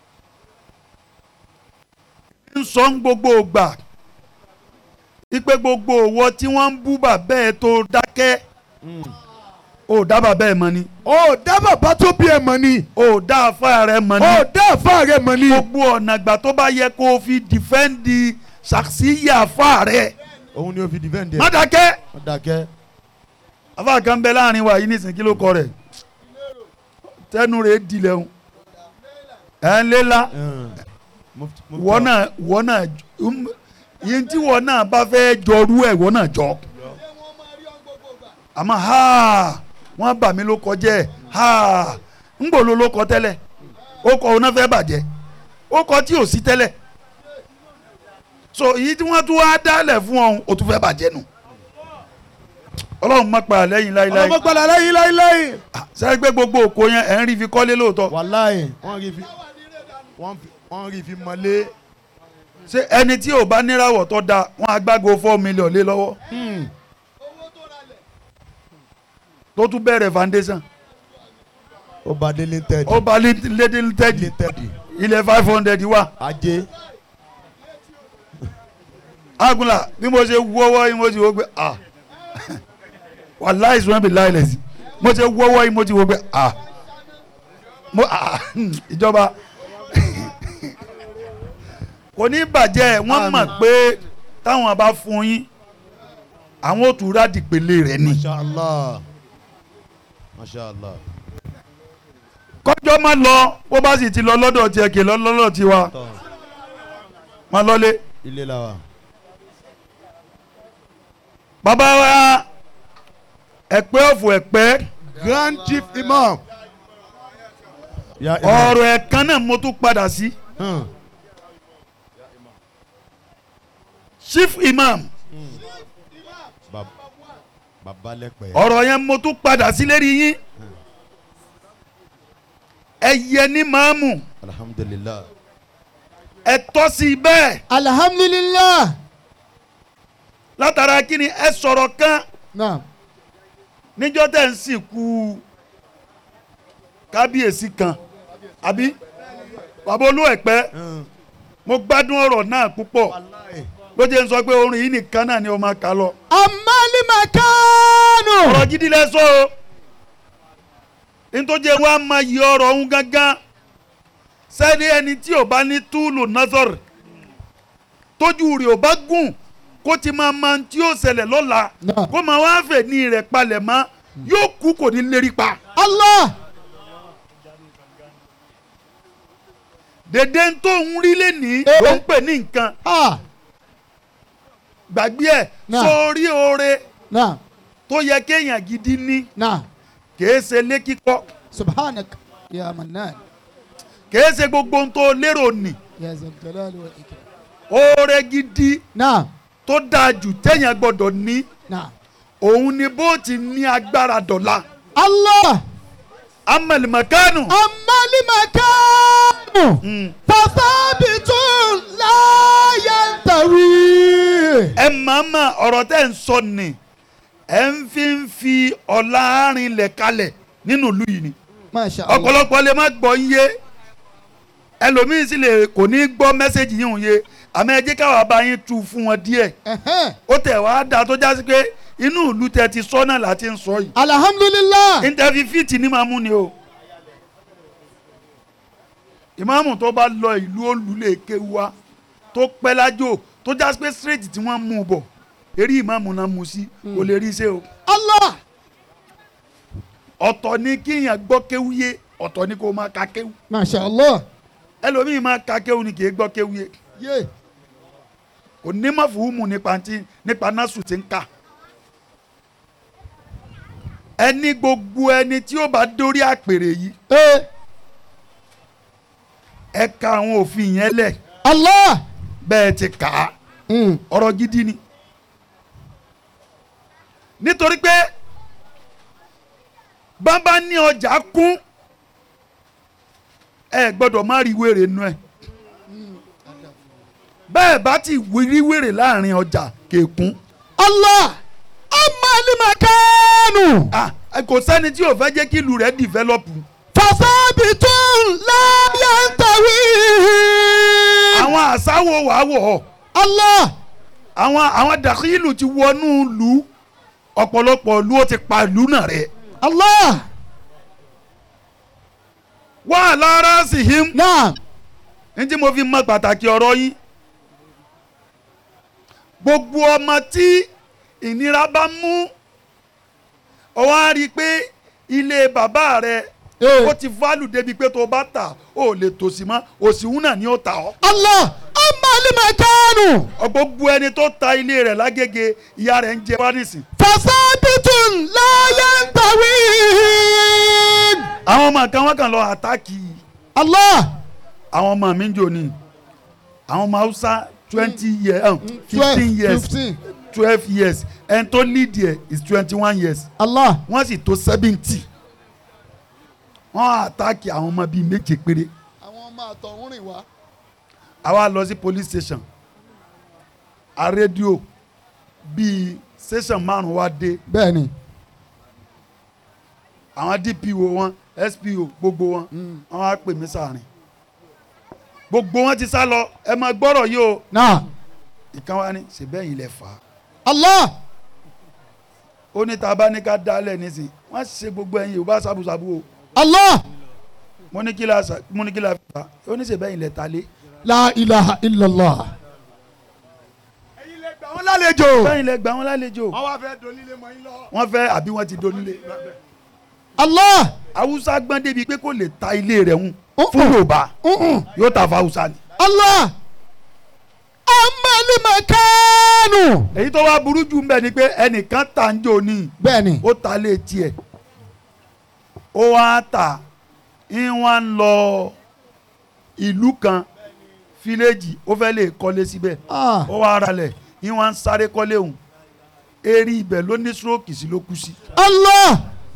ń sọ ń gbogbo ògbà ipe gbogbo òwò tí wọ́n ń bú bàbá ẹ̀ tó dákẹ́ ò dá bàbá ẹ̀ mọ́ ni ó dá bàbá tó bí ẹ mọ̀ ni. ò dá afá rẹ̀ mọ́ ó ni dá àfa rẹ mọ̀ ni. gbogbo ọ̀nà ìgbà tó bá yẹ kó o fi dìfẹ́ǹdì ṣàṣìyà afá rẹ̀ òun ni ó fi dìfẹ́ǹdì má ẹ̀. dákẹ́ wọ́n dákẹ́. afá kan bẹ láàrin wa yìí nísìnyí kí ló kọ rẹ̀ tẹnu rẹ̀ dilẹ̀ ń ẹ̀ ń léla Mufti- mufti- wọ́n náà wọ́n náà um, yín tí wọ́n náà bá fẹ́ jọrú ẹ̀ wọ́n náà jọ. àmọ́ ha wọ́n bà mí ló kọjẹ́ ha ń gbòòlò ló kọ tẹ́lẹ̀ ó kọ òun náà fẹ́ bàjẹ́ ó kọ tí ò sí tẹ́lẹ̀ so èyí tí wọ́n tún wá dálẹ̀ fún ọ̀hún ó tún fẹ́ bàjẹ́ nù ọlọ́run má pa lẹ́yìn láíláí ọlọ́mọ gbọ́dọ̀ lẹ́yìn láíláí. sẹ́yìn pé gbogbo òkò yẹn ẹ̀ ń rí fi kọ́lé lóòótọ́ wàláì wọ́n rí fi wọ́n fi- wọ́n rí fi mọ́lé. ṣé ẹni tí ò bá níràwọ̀ tó da wọ́n á gbágo four million lé lọ́wọ́ tó tún bẹ̀rẹ̀ foundation ó bá délé tẹ́ẹ̀dì ó bá lédè délé tẹ́ẹ̀dì tẹ́ẹ̀dì ilẹ̀ five hundred wà ajé agunla bí mo ṣe wọ́wọ́ yìí mo ti wọ́ pé ah wàláì sùn bí láìlẹ̀ sí mo ṣe wọ́wọ́ yìí mo ti wọ́ pé ah mo ah ìjọba kò ní bàjẹ́ wọ́n mọ̀ pé táwọn bá fún yín àwọn ò tún rádìpele rẹ̀ ni masha allah masha allah kọjọ́ má lọ bó bá sì ti lọ lọ́dọ̀ tiẹ̀ kì í lọ lọ́dọ̀ tiwa tọ́ má lọ́lé. ilé la wa bàbá wa ẹ̀pẹ́ ọ̀fọ̀ ẹ̀pẹ́ grand chief imam ya imam ọ̀rọ̀ ẹ̀kan náà mo tún padà sí Hmm. chief imam Bab- baba lẹ́pẹ́ ọ̀rọ̀ yẹn mo tún padà sí lérí yín ẹ̀yẹ ní màámù alhamdulilah ẹ tọ́ sí i bẹ́ẹ̀ alhamdulillah látara kí ni ẹ sọ̀rọ̀ kan naam níjọ́ tẹ̀ ń sìnkú kábíyèsí kan àbí bàbá olú ẹ̀pẹ́ Hmm. mo gbádùn ọ̀rọ̀ náà púpọ̀ Wallahi. ló jẹ́ ń sọ pé orin yìí nìkan náà ni ó máa kà lọ. amali makanu ọ̀rọ̀ gidi lẹ sọ o nítorí wa máa yí ọ̀rọ̀ ọ̀hún gángan sẹ́ni ẹni tí ò bá ní túlù nazar tójú rẹ̀ ò bá gùn kó ti máa ma tí ó ṣẹlẹ̀ lọ́la Náà. kó máa wá fẹ̀ ní rẹ̀ palẹ̀ mọ́ yóò kú kò ní lérí pa. allah dèdè tó ń rí lẹ́nìí Eh. ló ń pè ní nǹkan ah gbàgbé ẹ̀ Náà. sórí oore naam tó yẹ kéèyàn gidi ní naam kèé ṣe lé kíkọ́ subhanak ya mannan kèé ṣe gbogbo ohun tó lérò nì ya zal jalali wal ikram oore gidi naam tó dáa jù téèyàn gbọ́dọ̀ ní naam òun ni bó ti ní agbára dọ̀la allah amẹ̀lìmọ̀kánù. amali makanu fasabitun la yantawi ẹ màmá ọ̀rọ̀ tẹ́ ń sọ ni ẹ ń fi ń fi ọ̀la arìnlẹ̀ kalẹ̀ nínú ìlú yìí ni masha allah ọ̀pọ̀lọpọ̀ lè má gbọ́ ń yé ẹlòmíín sì lè kò ní gbọ́ mẹ́sẹ̀gì yìí ń yé àmọ́ ẹ jẹ́ káwa bá yín tu fún wọn díẹ̀ Ẹhẹ́n. ó tẹ̀ wá dáa tó jásí pé inú ìlú tẹ ti sọ náà láti ń sọ yìí alhamdulillah interview fit ní máa mú ni o ìmáàmù tó bá lọ ìlú olùlé kéwà tó pẹ́ lájò tó já pé straight tí wọ́n mú un bọ̀ eré ìmáàmù náà mú sí kò lè rí iṣẹ́ o allah ọ̀tọ̀ ni kíyàn gbọ́ kéwú yé ọ̀tọ̀ ni kò máa ka kéwú masha allah ẹlòmíì máa ka kéwú ni kì í gbọ́ kéwú yé ye kò ní má fùhùmù nípa ti nípa násù tí ń kà ẹni gbogbo ẹni tí ó bá dórí àpèrè yìí eh ẹ ka àwọn òfin yẹn lẹ̀ allah bẹ́ẹ̀ ti kà á mm. ọ̀rọ̀ gidi ni nítorí pé bàbá ní ọjà kún ẹ gbọ́dọ̀ má rí wèrè nù ẹ bẹ́ẹ̀ bá ti rí wèrè láàrin ọjà kékun allah amali makanu ah kò sẹ́ni tí ò fẹ́ jẹ́ kí ìlú rẹ̀ dìvẹ́lọ́pù fasabitun la yantawi àwọn àṣàwò wàá wọ̀ ọ́ allah àwọn àwọn dàkílù ti wọnú ìlú ọ̀pọ̀lọpọ̀ ìlú ó ti pa ìlú náà rẹ̀ allah wà lára sí him naam ní tí mo fi mọ pàtàkì ọ̀rọ̀ yín gbogbo ọmọ tí ìnira bá mú ọ wá rí i pé ilé bàbá rẹ Eh. ó ti fálù débi pé tó bá tà ó lè tòsí mọ́ òsìwún náà ni ó tà ọ́ allah amali makanu Ọ gbogbo ẹni tó ta ilé rẹ̀ lágége ìyá rẹ̀ ń jẹ wá nísìn fasabitun la yantawi àwọn ọmọ kan wọ́n kàn lọ àtàkì allah àwọn ọmọ mi ń jò ní àwọn ọmọ haúsá twenty years um, fifteen years fifteen twelve years ẹni tó lead yẹ is twenty one years allah wọ́n sì tó seventy wọ́n àtàkì àwọn ọmọ bíi méje péré àwọn ọmọ àtọ̀hún rìn wá àwa lọ sí police station a rédíò bíi station márùn wá dé bẹ́ẹ̀ ni àwọn dpo wọn spo gbogbo wọn wọn á pè mí sàárín gbogbo wọn ti sá lọ ẹ máa gbọ́rọ̀ yìí o náà ìkan wa ni ṣèbẹ́yìn lẹ fà á Allah ó ní tá a bá ní ká dálẹ̀ nísìn wọ́n ṣe gbogbo ẹ̀yin yorùbá sábùsábù o Allah mo ní kí la sa- mo ní kí la fà á ó ní ṣèbẹ́yìn lẹ ta lé la ilaha illallah. ẹ̀yin lè gbà wọ́n lálejò. bẹ́yìn lẹ gbà wọ́n lálejò wọ́n wá fẹ́ donílé mọ́ yín lọ. wọ́n fẹ́ àbí wọ́n ti donílé Allah haúsá gbọ́n débi pé kò lè ta ilé rẹ̀ ń Uh-uh. fún yorùbá uh-uh. yóò ta fún haúsá ni. Allah amali makanu. èyí tó wá burú jù ń bẹ̀ ni pé ẹnìkan tà ń jò ní bẹ́ẹ̀ni ó ta lé tiẹ̀ ó wá tà ń wá ń lọ ìlú kan fíléèjì ó fẹ́ lè kọ́lé síbẹ̀ ah ó wá ara lẹ̀ ń wá ń sáré kọ́lé òun eré ibẹ̀ ló ní stroke sí ló kú sí Allah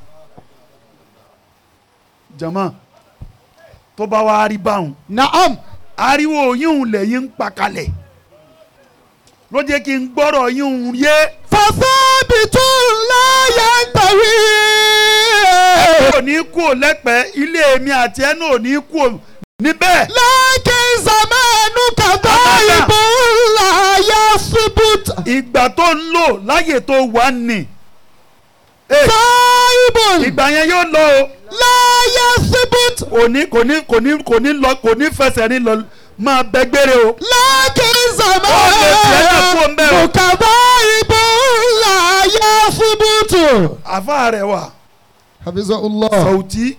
jama tó bá wá rí báwọn naam ariwo yíhun lẹ́yìn ń pa kalẹ̀ ló jẹ́ kí n gbọ́rọ̀ yíhun yé fasabitu la yantawi. kò ní kú ò lẹ́pẹ́ ilé mi àti ẹnu ò ní kú ò níbẹ̀. lakin zamanu kadaibu la yasbut. ìgbà tó ń lò láyè tó wà ní. Eh, saibun ìgbà yẹn yóò lọ o la yasbut. kò ní kò ní kò ní kò ní lọ kò ní fẹsẹ̀ ní lọ máa bẹ gbére o. lakin Ó lè tiẹ̀ náà kú ń bẹ̀ o. zamanu kadaibu la yasbut. àfa rẹ̀ wà hafizahullah. sọ̀tì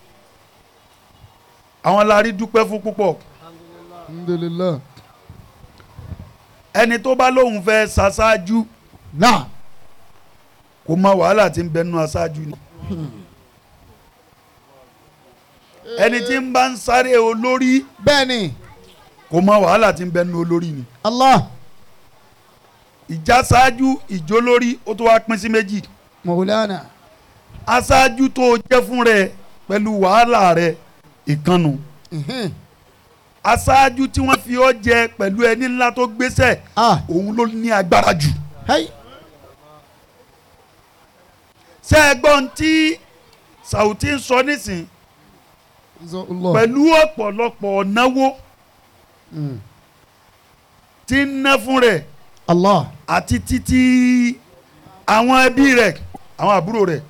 àwọn larí dúpẹ́ fún púpọ̀ alhamdulillah. ẹni tó bá lóun fẹ́ ṣaṣáájú náà kò mọ wàhálà tí ń bẹ nínú aṣáájú ni. ẹni tí ń bá ń sáré olórí bẹ́ẹ̀ni kò mọ wàhálà tí ń bẹ nínú olórí ni. Allah ìjà ṣáájú ìjó lórí ó tó wá pín sí méjì. maulana aṣáájú tó o jẹ́ fún rẹ pẹ̀lú wàhálà rẹ ìkànnù. mhm. aṣáájú tí wọ́n fi ọ́ jẹ pẹ̀lú ẹni ńlá tó gbéṣẹ́ ah òun ló ní agbára jù. hey ṣé ẹ gbọ́n tí Sàùtì ń sọ nísìn hafizahullah. pẹ̀lú ọ̀pọ̀lọpọ̀ náwó Mm. tí ń ná fún rẹ̀ Allah àti títí àwọn ẹbí rẹ̀ àwọn àbúrò rẹ̀.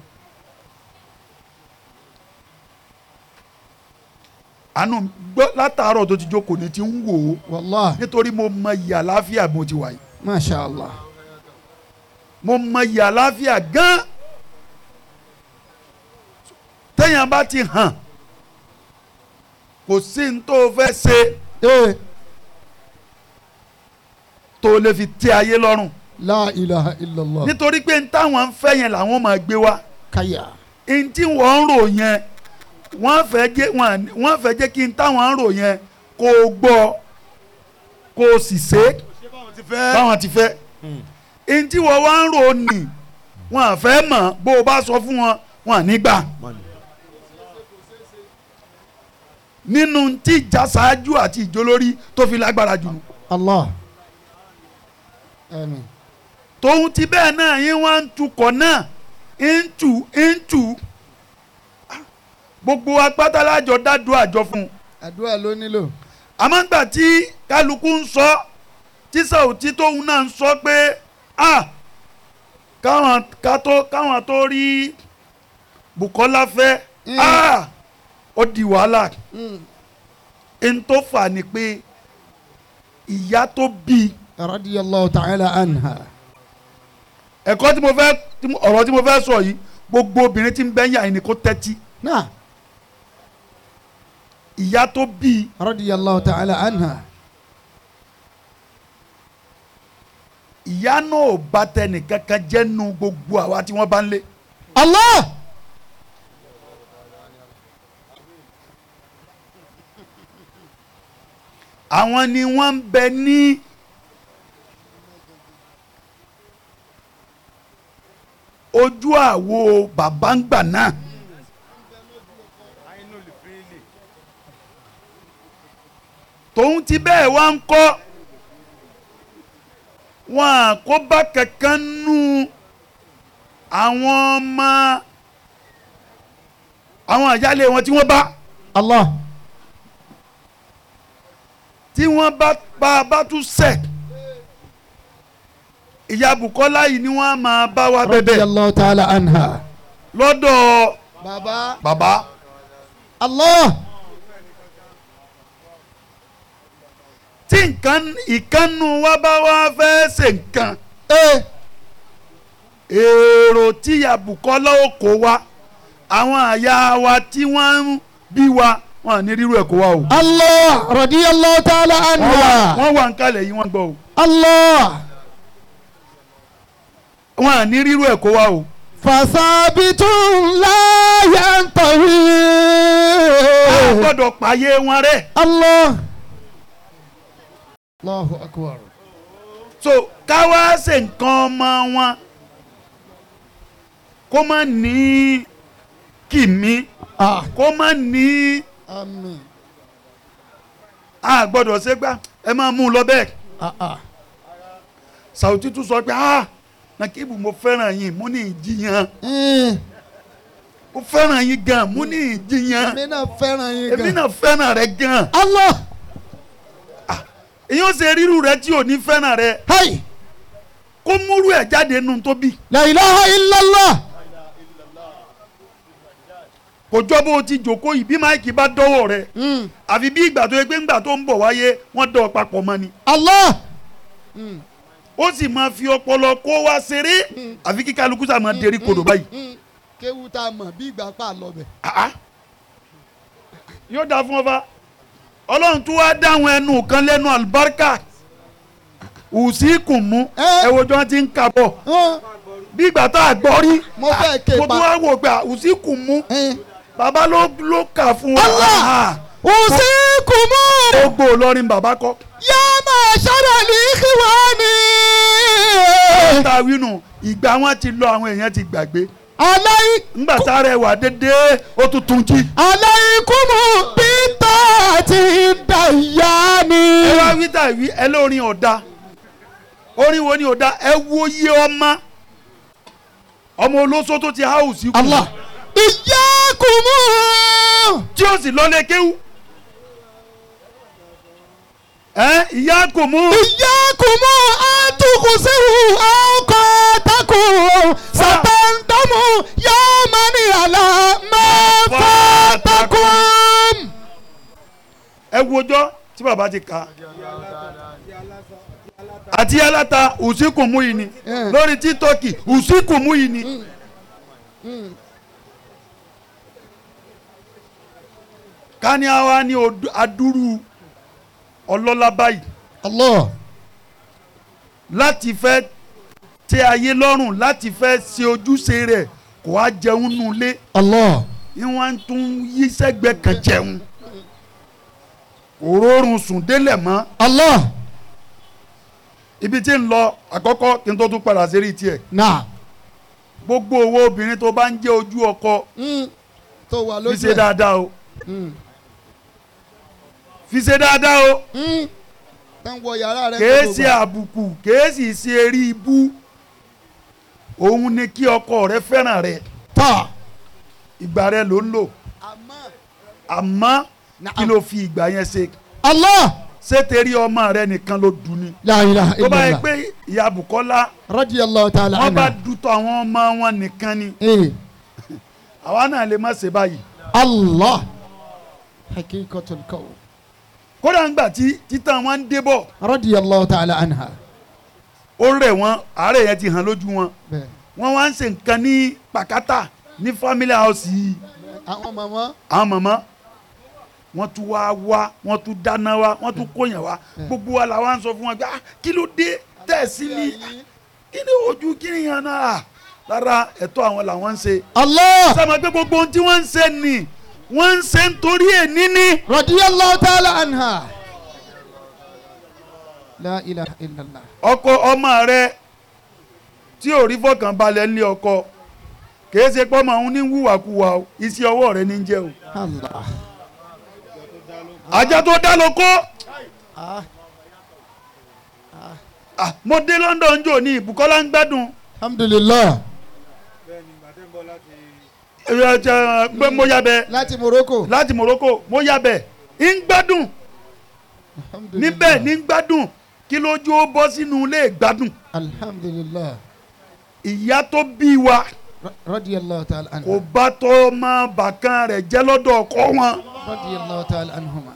àánú gbọ́ látàárọ̀ tó ti jókòó ni ti ń wò ó wallah nítorí mo mọ iyì àlàáfíà bí mo ti wà yìí masha Allah mo mọ iyì àlàáfíà gan téèyàn bá ti hàn kò sí ní tó fẹ́ ṣe ee tó lè fi tẹ́ ayé lọ́rùn la ilaha illallah nítorí pé n táwọn ń fẹ́ yẹn làwọn máa gbé wá kaya n tí wọ́n ń rò yẹn wọ́n fẹ́ jẹ́ wọ́n wọ́n fẹ́ jẹ́ kí n táwọn ń rò yẹn kó o gbọ́ kó o sì ṣe é ti fẹ́. báwọn ti fẹ́ n tí wọ́n wá ń rò ní wọ́n à fẹ́ mọ̀ bó o bá sọ fún wọn wọn à ní gbà nínú tí ìjà ṣáájú àti ìjólórí tó fi lágbára jù nù. Allah amin tòun ti bẹ́ẹ̀ náà yín wá ń tukọ̀ náà ń tù ń tù gbogbo apátálájọ dádùn àjọ fún un àdúrà ló nílò àmọ́ ńgbà tí kálukú ń sọ tí Sàùtì tóun náà ń sọ pé ah káwọn ká tó káwọn tó rí Bùkọ́lá fẹ́ ah ó di wàhálà n tó fà ní pé ìyá tó bí radiyallahu ta'ala anha ẹ̀kọ́ tí mo fẹ́ tí mo- ọ̀rọ̀ tí mo fẹ́ sọ yìí gbogbo obìnrin tí ń bẹ́ yà ni kó tẹ́tí náà ìyá tó bí radiyallahu ta'ala anha ìyá náà ò bá tẹnì kankan jẹ́ nu gbogbo àwa tí wọ́n bá ń lé. Allah àwọn ni wọ́n ń bẹ ní ojú àwo bàbá ń gbà náà tòun ti bẹ́ẹ̀ wá ń kọ́ wọn àkóbá kankan nù àwọn ọmọ àwọn àjálẹ̀ wọn tí wọ́n bá Allah. tí wọ́n bá bá bá tún sẹ̀ ìyá Bùkọ́lá yìí ni wọ́n á máa bá wa bẹ̀bẹ̀ Radiyallahu ta'ala anha. lọ́dọ̀ Bàbá. bàbá Allah. tí nǹkan ìkànnù wa bá wá fẹ́ ṣe nǹkan Ee. èrò tí ìyá Bùkọ́lá ó kó wa àwọn àyà wa tí wọ́n ń bí wa wọn à ní rírú ẹ̀ kó wa o Allah. Radiyallahu ta'ala wọ́n wà anha. wọ́n wà ń kalẹ̀ yìí wọ́n gbọ́ o Allah. wọn à ní rírú ẹ̀ kó wa o Fasabitun la yantahi. a gbọ́dọ̀ pààyè wọn rẹ̀ Allah. Allahu akbar. so káwá ṣe nǹkan ọmọ wọn kó má ní kìmí Ah. kó má ní Amin. a gbọ́dọ̀ ṣe gbá ẹ máa mú un lọ bẹ́ẹ̀ Ah ah. Sàwùtí tún sọ pé ah Nàkíbù mo fẹ́ràn yín mo ní ìjiyàn Eh. mo fẹ́ràn yín gan mo ní ìjiyàn Èmi náà fẹ́ràn yín èmi gan. náà fẹ́ràn rẹ gan Allah. èyí ó ṣe rírù rẹ tí ò ní fẹ́ràn rẹ Hai. kó múrú ẹ̀ jáde nù tó bì La ilaha illallah. kò jọ bó o ti jòkó yìí bí máìkì bá dọ́wọ́ rẹ Mm. àfi bí ìgbà tó yẹ pé ńgbà tó ń bọ̀ wáyé wọ́n dọ̀ papọ̀ mọ́ ni Allah. ó sì máa fi ọpọlọ kó wá ṣeré àfi kí kálukú sá máa derí kodò báyìí Mm. Kéwu tá a mọ̀ bí ìgbà pa lọ bẹ̀. Ah, ah. yóò dáa fún ọ fa ọlọ́run tún wá dáhùn ẹnu kan lẹ́nu àlùbáríkà ùsí kùn mú Eh. ẹ wo tí wọ́n ti ń kà bọ̀ Hàn. bí ìgbà tá a gbọ́ rí Mo fẹ́ ké mo pa. tún wá wò pé ùsí kùn mú Eh. bàbá ló ló kà fún wa Allah! Ah, Usikumu gbogbo olórin bàbá kọ́ ya ma'shara al-ikhwani. tá a wínú ìgbà wọn ti lọ àwọn èèyàn ti gbàgbé Alai ńgbà tá a rẹ̀ wà dédé ó tún tún jí. alaikumu bitati dayani. ẹ wá wí tà wí ẹ lórin ọ̀dà orin wo ni ọ̀dà ẹ wo iye ọmọ ọmọ olóso tó ti háùsì kù Allah. Iyyakumu. tí ó sì lọ́lé kéwú ẹ ìyá kò mú Iyyakumu an tuqsiru awqatakum. Satandamu yawman ala ma fatakum. ẹ wo ọjọ́ tí bàbá ti kà á àti aláta ùsíkù mú yìí ni Eh. lórí títọ́kì ùsíkù mú yìí ni. ká ní àwa ní odù- adúrú ọlọ́lá báyìí Allah. láti fẹ́ tẹ ayé lọ́rùn láti fẹ́ ṣe ojúṣe rẹ̀ kó wá jẹun nulẹ̀ Allah. ni wọ́n tún yí sẹ́gbẹ́ kan jẹun òrórùn sùn délẹ̀ mọ́ Allah. ibi tí ń lọ àkọ́kọ́ kí n tó tún padà sérí tiẹ̀ Náà. gbogbo owó obìnrin tó bá ń jẹ́ ojú ọkọ Tó wà fi lójú ṣe ẹ̀. dáadáa o Mm. fi ṣe dáadáa o Mm. Tán wọ yàrá rẹ̀ kèé gbogbo ṣe ìgbà. àbùkù kèé sì ṣe eré ibú òun ni kí ọkọ rẹ fẹ́ràn rẹ Tọ́. ìgbà rẹ ló ń lò àmọ́ kí ló fi ìgbà yẹn ṣe Allah. ṣé tẹ̀rí ọmọ rẹ nìkan ló dùn ni La ilaha tó bá yẹ illallah. pé ìyá Bùkọ́lá Radiyallahu ta'ala wọ́n bá anha. dùtọ̀ àwọn ọmọ wọn nìkan ni Eh. àwa náà lè má ṣe báyìí Allah. Hakikatul qawl. kódà ńgbà tí títàn wọn ń débọ̀ Radiyallahu ta'ala anha. ó rẹ̀ wọ́n àárẹ̀ yẹn ti hàn lójú wọn Bẹ́ẹ̀. wọ́n wá ń ṣe nǹkan ní pàkátà ní family house yìí Àwọn màmá. àwọn màmá wọ́n tún wá wá wọ́n tún dáná wá wọ́n tún kóyàn wá gbogbo wa làwọn ń sọ fún wọn pé ah kí ló dé tẹ̀sí ni kí ni ojú kí ni yàn náà rárá ẹ̀tọ́ àwọn làwọn ń ṣe Allah. sábà pé gbogbo ohun tí wọ́n ń ṣe ni wọ́n ń ṣe nítorí èní ni Radiyallahu ta'ala anha. La ilaha illallah. ọkọ ọmọ rẹ tí ò rí fọkànbalẹ̀ ńlẹ̀ ọkọ kìí ṣe pọ́mọ òun ní wùwàkuwà o iṣẹ́ ọwọ́ rẹ ní jẹ́ o Allah. ajá tó dá lóko Ah. ah, mo dé London jò ní Bùkọ́lá ń gbádùn Alhamdulillah. ẹ, ẹ, gbé mo yabẹ láti Morocco. láti Morocco mo yabẹ ń gbádùn Alhamdulillah. níbẹ̀ ní gbádùn kí lójú ó bọ́ sínú ilé gbádùn alhamdulilah ìyá tó bí wa Ra- radiyallahu ta'ala kò anhu bá tó ọmọ bàkan rẹ̀ jẹ́ lọ́dọ̀ ọkọ wọn radiyallahu ta'ala anhuma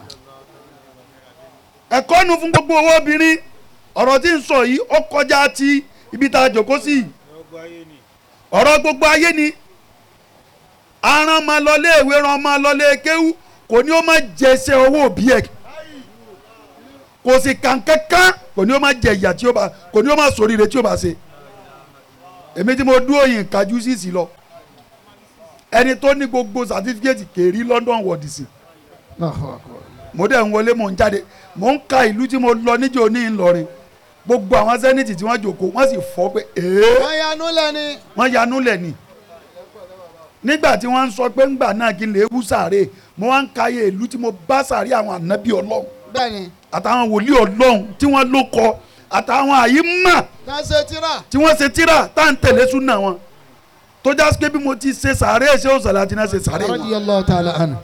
ẹ̀kọ́ nu fún gbogbo owó obìnrin ọ̀rọ̀ tí ń sọ yìí ó kọjá ti ibi tá a jòkó sí yìí ọ̀rọ̀ gbogbo ayé ni aràn máa lọ léèwé ran máa lọ lé kéwú kò ní ó máa jẹsẹ owó òbí ẹ̀ kò sì kàn kankan kò ní ó máa jẹ ìyà tí ó bá kò ní ó máa sòríire tí ó bá ṣe èmi tí mo dúró yìí kájú sí sí lọ ẹni tó ní gbogbo sàtífíkẹ́tì kèrí London wọ̀dì sí Allahu akbar mo dẹ̀ ń wọlé mo ń jáde mo ń ka ìlú tí mo lọ níjó ní Ìlọrin gbogbo àwọn sẹ́nìtì tí wọ́n jòkó wọ́n sì fọ́ pé ee wọ́n yanu lẹ́ni wọ́n yanú lẹ̀ ni nígbà tí wọ́n ń sọ pé ńgbà náà kí n lè wú sàárè mo wá ń ka iye ìlú tí mo bá sàárè àwọn ànábì Ọlọ́run bẹ́ẹ̀ni àtàwọn wòlíì Ọlọ́run tí wọ́n ló kọ àtàwọn àyímà náà ṣe tíra tí wọ́n ṣe tíra tá à ń tẹ̀lé súnà wọn tó já sí pé bí mo ti ṣe sàárè ṣé ó sàlẹ̀ àti náà ṣe sàárè wọn. radiyallahu ta'ala anhu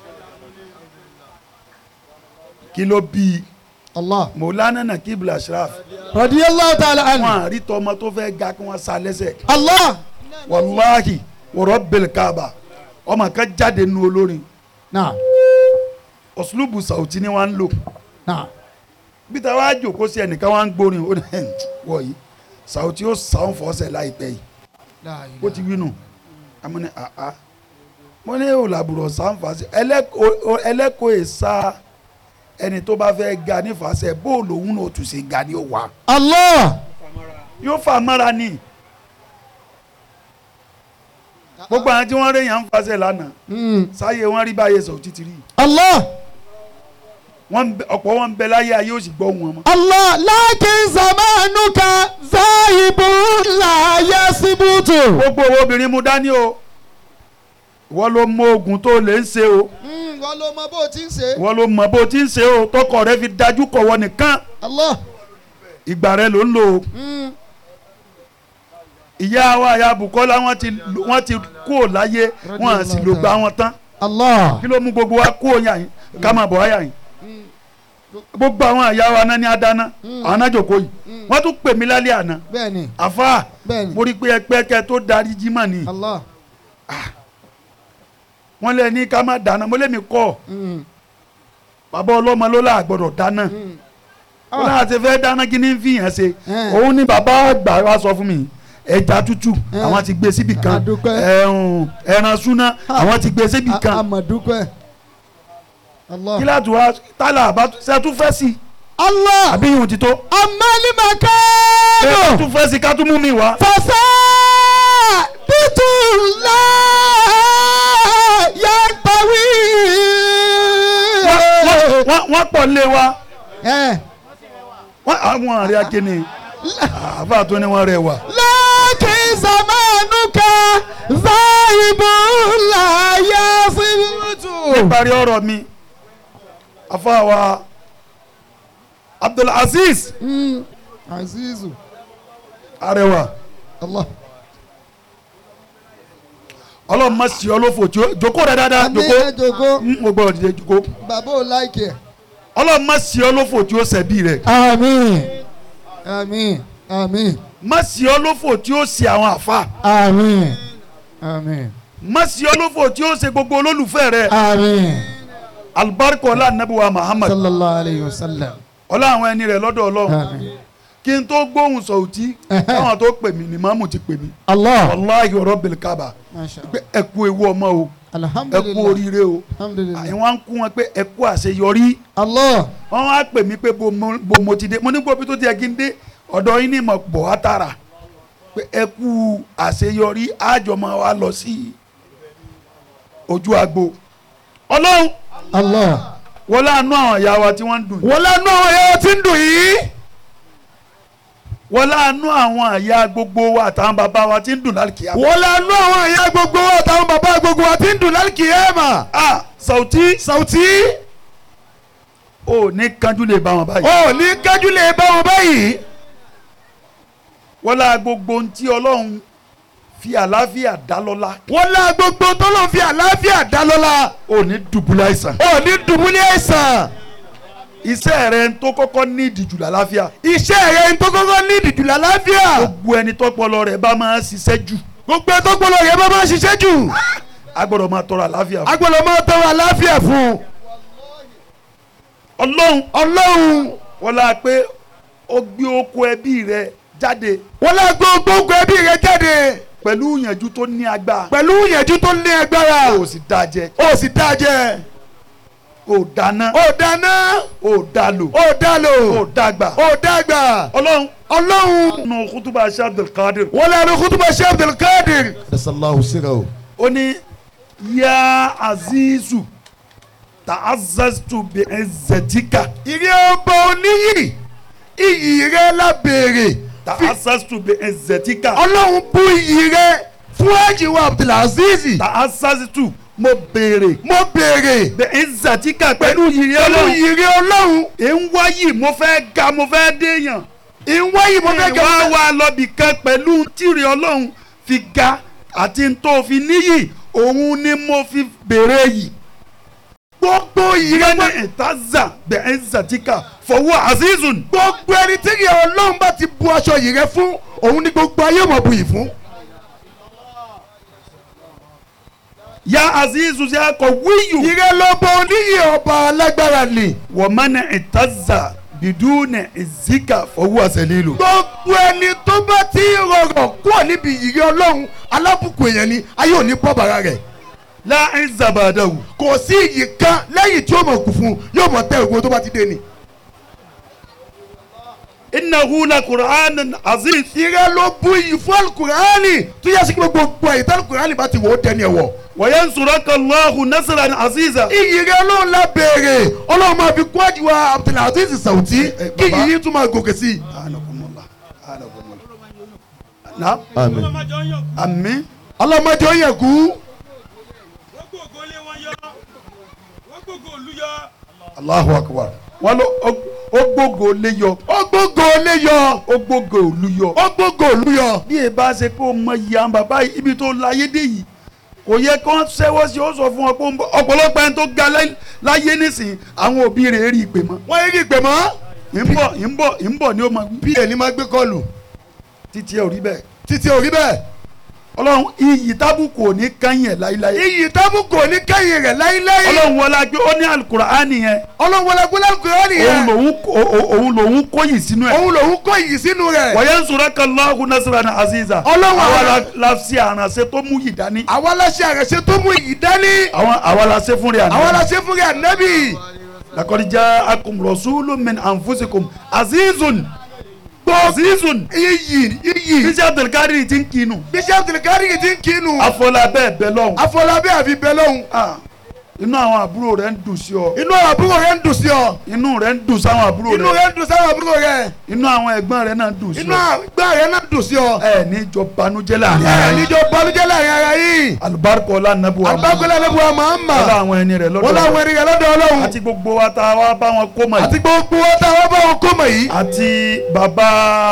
kí ló bí allah Maulana Nakib Ashraf radiyallahu ta'ala anhu wọn àrí tọmọ tó fẹ́ ga kí wọ́n sa lẹ́sẹ̀ allah wàláhì wọ̀rọ̀ bẹ̀lẹ̀ káàbà ọmọ kan jáde nu olórin náà ọ̀sùlùbù sàùtì ni wọ́n ń lò náà bí ta wá jòkó sí ẹnìkan wọ́n ń gbórin ó ní ẹ̀ wọ̀nyí sàùtì ó sàún fọ́sẹ̀ láìpẹ́ yìí la ó ti wí nù àmọ́ ní àá mo ní òlàbùrọ̀ sàǹfàṣẹ ẹlẹ́kọ̀ọ́ èsà ẹni tó bá fẹ́ ga nífàṣẹ bóòlù òun náà tún ṣe ga ni ó wà allah yóò fà mọ́ra ni gbogbo àwọn tí wọ́n rí yàn ń fàṣẹ lánàá Mm. sáyé wọn rí báyé sọ títí rí allah wọn ń bẹ- ọ̀pọ̀ wọn ń bẹ láyé ayé ó sì gbọ́ wọn mọ́. allah lakin zamanuka zahibun la yasibutu. gbogbo owó obìnrin mu dání o ìwọ ló mọ oògùn tó lè ń ṣe o wọ́n ló mọ bó o ti ń ṣe. ìwọ ló mọ bó o ti ń ṣe o tọkọ rẹ fi dájú kọwọ nìkan allah ìgbà rẹ ló ń lò ó Mm. ìyá wa ìyá Bùkọ́lá wọn ti wọn ti kú ò láyé wọn à sì lò gba wọn tán allah kí ló mú gbogbo wa kú òyà yín ká máa bọ̀ wáyà yín gbogbo àwọn ìyá wa náà ní adáná àwọn náà jòkó yìí wọ́n tún pè mí lálẹ́ àná bẹ́ẹ̀ni àfa bẹ́ẹ̀ni mo rí i pé ẹgbẹ́ kẹ tó darí jimá ni allah wọ́n lé ní ká má dáná mo lé mi kọ́ Mm. bàbá ọlọ́mọ ló là gbọ́dọ̀ dáná Mm. ó náà ti fẹ́ dáná kí ní fi hàn ṣe Eh. òun ni bàbá àgbà wa sọ fún mi ẹja tútù Eh. àwọn ti gbé síbì kan Adúpẹ́. ẹ̀hún, ẹran súná àwọn ti gbé síbì kan amadukwe allah kí láti wá tálà àbá ṣe tún fẹ́ sí i allah àbí ìhùn ti tó amali ṣe makano tún fẹ́ sí i ká tún mú mi wá. fasa bitula yantawi. Wọ́n- wọ́n wọ́n pọ̀ lé wa ẹ wọ́n àwọn àrẹ akéne àbá tó ní wọ́n rẹ̀ wà. lakin zamanuka zahibun la yasibutu. níparí ọ̀rọ̀ mi afáwa Abdulaziz Mm. azizu Arẹwà allah ọlọ́run má sí ọ lófò tí ó jókòó rẹ dáadáa àmì jókòó ẹjọgó ń mo gbọ́dọ̀ dìde jókòó bàbá ò láìkì ẹ. ọlọ́run má sí ọ lófò tí ó ṣẹ̀bi rẹ̀ àmín àmín àmín má sí ọ lófò tí ó ṣe àwọn àfa àmín àmín má sí ọ lófò tí ó ṣe gbogbo olólùfẹ́ rẹ̀ àmín alibarika ọlá anabiwa Muhammad sallallahu alayhi wa sallam ọlá àwọn ẹni rẹ̀ lọ́dọ̀ ọlọ́run àmín. kí n tó gbóhùn sọ̀tí káwọn tó pè mí ni màmú ti pè mí allah wàláhi rabbil Kaaba masha pé ẹ kú ewu ọmọ o ẹ kú alhamdulilah oríire o alhamdulilah àyìn wá ń kú wọn pé ẹ kú àṣeyọrí allah wọn wá pè mí pé bo mo bo mo ti dé mo ní gbọ́ bí tó ti yẹ kí n dé ọ̀dọ̀ yín ní ìmọ̀ bọ̀ wá tààrà pé ẹ kú àṣeyọrí àjọmọ̀ wa lọ sí ojú agbo ọlọ́run allah wọ́n láàánú àwọn ìyá wa tí wọ́n ń dùn yìí wọ́n lánú àwọn ẹ̀yà tí ń dùn yìí. wọ́n láàánú àwọn ìyá gbogbo wa àtàwọn bàbá wa tí ń dùn lálùkìyà. wọ́n lánú àwọn ẹ̀yà gbogbo wa àtàwọn bàbá gbogbo wa tí ń dùn lálùkìyámà. a Sauty Sauty ò ní kanjú lè bá wọn báyìí. ò ní kájú lè bá wọn báyìí. wọ́n lá gbogbo ohun tí ọlọ́run fi àlàáfíà dá lọ́lá wọ́n lá gbogbo tó lọ́n fi àlàáfíà dá lọ́la ò ní dùbúlẹ̀ àìsàn ò ní dùbúlẹ̀ àìsàn iṣẹ́ rẹ tó kọ́kọ́ ní ìdìjú làlàáfíà iṣẹ́ rẹ̀ ń tó kọ́kọ́ ní ìdìjú làlàáfíà gbogbo ẹni tọ́pọlọ rẹ̀ bá máa ń ṣiṣẹ́ jù gbogbo ẹ̀ tó gbọ́dọ̀ rẹ̀ bá máa ṣiṣẹ́ jù a gbọ́dọ̀ máa tọrọ àlàáfíà fún agbọ́dọ̀ máa tọrọ àlàáfíà fún ọlọ́run ọlọ́run wọ́n la pé ó gbé oko ẹbí rẹ jáde wọ́n lá gbogbo ẹbí rẹ̀ jáde pẹ̀lú ìyànjú tó ní agbára pẹ̀lú ìyẹ̀jú tó ní agbára ó sì dá jẹ ó sì dá jẹ ó dáná ó dáná ó dá lò ó dá lò ó dàgbà ó dàgbà ọlọ́run ọlọ́run nù kútùbà Sheikh Abdulkadir wọ́n lẹ́nu kútùbà Sheikh Abdulkadir. ẹ̀sánláhùn síra o. ó ní yá azizu ta'azzaztu bi izzatika ìrì ọba oníyì iyì rẹ lábẹ́rẹ̀ ta'azzaztu bi izzatika ọlọ́run bú iyì rẹ fún àjìwá Abdulaziz ta'azzaztu mo béèrè mo béèrè bi izzatika pẹ̀lú yìí pẹ̀lú ọlọ́run ìyì ọlọ́run ń wáyì mo fẹ́ ga mo fẹ́ déèyàn ìwáyì mo fẹ́ kẹ́ wá wá lọ́bì kan pẹ̀lú tìrì ọlọ́run fi ga àti tó fi níyì òun ni mo fi béèrè yìí. gbogbo iyì rẹ yẹn ìtaza bẹ̀ẹ́ zatika fọwọ́ azizun. gbogbo ẹni tí ìyì ọlọ́run bá ti bu aṣọ yìí rẹ fún òun ni gbogbo ayé mọ̀ buyì fún. ya azizu ya kọ wíyù. ìrẹ lọ́bọ oníyì ọba alágbára ni. wọ́n mẹ́nà ìtaza bidúnẹ̀ ìzíkà fọwọ́ àṣẹlélò. gbogbo ẹni tó bá ti rọrọ̀ kúrò níbi ìyì ọlọ́run alábùkù èèyàn ni ayé ò ní bọ́ bàrà rẹ̀. láì zabadawu. kò sí iyì kan lẹ́yìn tí ó mọ̀ kù fún yóò mọ̀ tẹ́ ògbó tó bá ti dé ni. innahu la qur'anun aziz. ìrẹ ló bu iyì fún alukurani tó yẹ sí gbogbo gbogbo ẹ̀yìn tí alukurani bá ti wò ó dẹni ẹ̀wọ̀. wa yansuraka Allahu nasran aziza. iyì rẹ ọlọ́run la béèrè ọlọ́run máa fi kún àjùwà Abdulaziz Sauti eh, kí baba. yìí tún máa gòkè sí i. anakumula anakumula. na àmín. àmín. ọlọ́mọdé ó yẹ kú. wọ́n gbogbo lé wọn yọ wọ́n gbogbo òlu yọ. Allahu akbar. wọ́n lọ ó gbógo lé yọ. ó gbógo lé yọ ó gbógo òlu yọ. ó gbógo òlu yọ. bí e bá ṣe pé o mọ iye àwọn bàbá yìí ibi tó láyé dé yìí kò yẹ kó ṣẹ́wọ́ sí ó sọ fún ọ pé ó ń bọ̀. ọ̀pọ̀lọpọ̀ ẹni tó ga láyé- láyé nísìnyí àwọn òbí rẹ̀ rí ìpè mọ́. wọ́n yé kí ìpè mọ́. ń bọ̀ ń bọ̀ ń bọ̀ ni ó máa wí. pa ni máa gbé kọlù títí ẹ ò rí bẹ́ẹ̀. títí ò rí bẹ́ẹ̀. ọlọ́run iyì tábùkù ò ní kányìn ẹ̀ láíláí. iyì tábùkù ò ní kẹ́yìn rẹ̀ láíláí. ọlọ́run wọlá pé ó ní alukur'ani yẹn ọlọ́run wọlé gbọ́dọ̀ alukurani òun yẹn. lòun kó- o- òun lòun kóyìn sínú ẹ̀. òun lòun kó iyì sínú rẹ̀. wa yansuraka Allahu nasran aziza. Ọlọ́run àwa àwọn- la- la ṣe àrànṣe tó mú yìí dání. àwa aláṣẹ àrẹ̀ṣẹ tó mú iyì dání. àwọn àwa la ṣe fún rẹ̀ àná. àwa aláṣẹ fún rẹ̀ ànábì. lakọni jaa akum rasulun min anfusikum azizun azizun iyì iyì. bísí abdulkadir ti ń kinu bísí abdulkari ti ń kinu. afọlá bẹ́ẹ̀ bẹ́ẹ̀ lọ́hùn afọlábí àfi bẹ lọ́hùn. Ah, inú àwọn àbúrò rẹ̀ ń dùn sí ọ inú àbúrò rẹ̀ ń dùn sí ọ. inú rẹ̀ ń dùn sáwọn àbúrò inú rẹ̀ rẹ̀ ń dùn sáwọn àbúrò rẹ̀. inú àwọn ẹ̀gbọ́n rẹ̀ náà ń dùn sí inú ọ àgbà rẹ̀ náà dùn sí ọ. ẹ ní jọ banújẹ́ láàrin ara ẹ yín níjọ balùjẹ́ láàrin ara yìí. alibarika ọlá nàbù wa àgbàgbọ́lá ní buwa mahama. ọlá àwọn ẹni rẹ̀ wọ́n láwọn lọ́dọ̀ ènìyàn lọ́dọ̀ ọlọ́run. àti gbogbo wa tá a wá bá wọn kó mọ̀ àti yìí gbogbo wọn tá a wá bá wọn kó mọ̀ yìí. àti bàbá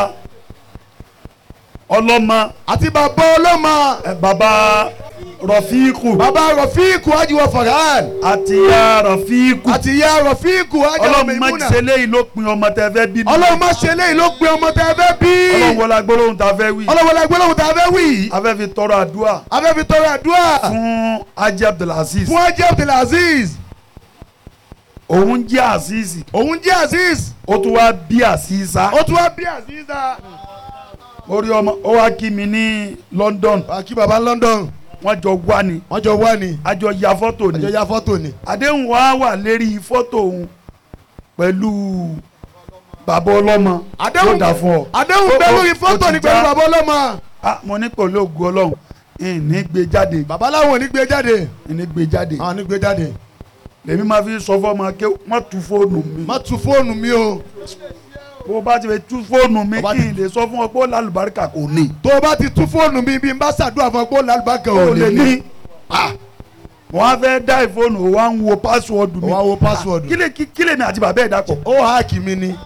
ọlọ́mọ àti bàbá ọlọ́mọ. ẹ, bàbá rọfíìkù bàbá rọ̀fíìkù ajiwa farhan. àti ya rọfíìkù àti ìyá rọ̀fíìkù ajiwa ọlọ́run má maimuna. ṣe léyìí ló pin ọmọ tẹ fẹ́ bí ọlọ́run má ṣe léyìí ló pe ọmọ tẹ fẹ́ bí. ọlọ́run wọlé agbólóhùn tá a fẹ́ wí ọlọ́run wọlé gbólóhùn tá a fẹ́ wí yìí. a fẹ́ fi tọrọ àdúrà a fẹ́ fi tọrọ àdúrà. fún ajé abdulaziz fún ajé abdulaziz. òun jẹ́ azizi òun jẹ́ aziz. ó tún wá bí aziza ó tún wá bí aziza. orí ọmọ ó wá kí mi ní London kí baba London. wọ́n jọ wá ni wọ́n jọ wá ni. a jọ ya fọ́tò àjọ ni ya fọ́tò ni. àdéhùn wa wà lérí fọ́tò òun pẹ̀lú bàbá ọlọ́mọ àdéhùn yóò dà fún ọ. àdéhùn Ó- bẹ́ẹ̀ ó- lórí ó fọ́tò ti ni pẹ̀lú já. bàbá ọlọ́mọ. Ah, mo ní pẹ̀lú ògùn ọlọ́run ìní gbé jáde bàbá láwọn ò ní gbé jáde. ìní gbé jáde àwọn ò ní gbé jáde. lèmi máa fi sọ fọ́ọ̀mù ké wọ́n tu fóònù mi má tu fóònù mi o. bó o bá ti fẹ́ tu fóònù mi Ó bá kí ti- n lè sọ fún ọ pé ó lálùbáríkà kò ní. tó o bá ti tu fóònù mi bí n bá ṣàdúrà fún ọ pé ó lálùbákan o ò lè lè ní. ní. mo wá fẹ́ dá ìfóònù o wá ń wo pásíwọ́ọ̀dù mi. ó wá wo password. kí lè kí lè mi àti bàbá ẹ̀ dàpọ̀ ó háàkì mi ni.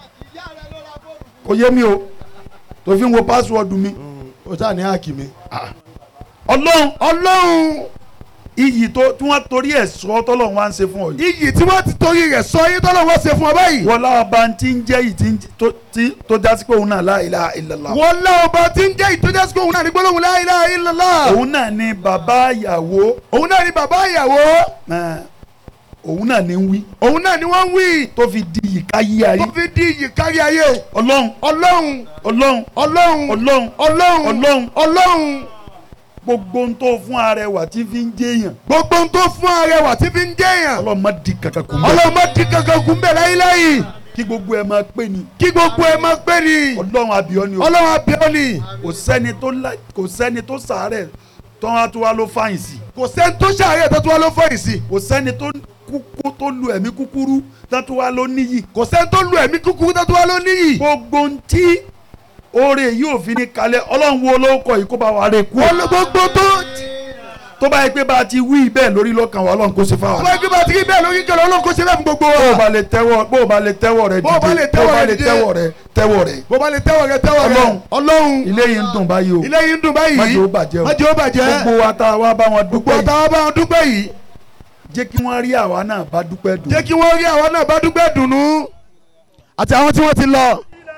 kò yé mi o tó fi ń wo pásíwọ́ọ̀dù mi. o sáà ní háàkì mi. ọlọ́run ọlọ́run iyì tó tí wọ́n torí ẹ̀ sọ tọ́lọ́run wá ń ṣe fún ọ yìí iyì tí wọ́n ti torí rẹ̀ sọ yín tọ́lọ́ wọ́n ṣe fún ọ báyìí. wọ́n láwọn bá ń tí ń jẹ́ yìí tí ń tó tí tó já sí pé òun náà la ilaha illallah wọ́n lá ọba tí ń jẹ́ ìtọ́jà sí òun náà ní gbólóhùn la ilaha illallah. òun náà ni bàbá ìyàwó òun náà ni bàbá ìyàwó ẹ̀, òun náà ni ń wí òun náà ni wọ́n ń wí tó fi di ìka yí ayé tó fi di iyì kárí ayé ọlọ́run ọlọ́run ọlọ́run ọlọ́run ọlọ́run ọlọ́run ọlọ́run ọlọ́run gbogbo ohun tó fún arẹwà tí fi ń jẹyàn gbogbo ohun tó fún arẹwà tí fi ń jẹyàn ọlọ́run má di kankan kù mọ́ ọlọ́run má di kankan kún bẹ́ẹ̀ láyéláyé kí gbogbo ẹ máa pè ní kí gbogbo ẹ máa pé ni ọlọ́run àbíọ́ ni o ọlọ́run abẹ́ọ́ ni kò sẹ́ni tó lá- kò sẹ́ni tó sàárẹ̀ tó wá tó wá ló fàyìn sí kò sẹ́ni tó ṣàárẹ̀ tó tó wá ló fọyín sí kò sẹ́ni tó kúkú tó lu ẹ̀mí kúkúrú tó tó wá ló níyì kò sẹ́ni tó lu ẹ̀mí kúkúrú tó tó wá ló níyì gbogbo ń tí oore yìí ò fi ní kalẹ̀ ọlọ́run wo ló kọ yìí kó bá wa rè kú Ọlọ́- gbogbo tó tó bá yẹ pé bá a ti wí bẹ́ẹ̀ lórí lọ́kàn wa ọlọ́run kó ṣe fáwọn. ọba ẹgbẹ́ bá ti rí bẹ́ẹ̀ lórí kẹlẹ́ ọlọ́run kò ṣe bẹ́ẹ̀ fún gbogbo bó o wa bá lè tẹ́wọ́ bó o bá lè tẹ́wọ́ rẹ Bó o bá lè dìde tẹ́wọ́ bó o bá rẹ lè dìde. tẹ́wọ́ rẹ tẹ́wọ́ rẹ. bó bá lè tẹ́wọ̀ rẹ tẹ́wọ̀ rẹ Ọlọ́run. ọlọ́run ilé yìí ń dùn báyìí o ilé yìí ń dùn báyìí má jẹ́ ó bàjẹ́ o má jẹ́ ó bàjẹ́ gbogbo wa tá a wá bá wọn gbogbo dúpẹ́ yìí àtàwọn bá wọn dúpẹ́ yìí jẹ́ kí wọ́n rí àwa náà bá dúpẹ́ dùn. jẹ́ kí wọ́n rí àwọn náà bá dúpẹ́ dùnú àti àwọn tí wọ́n ti lọ.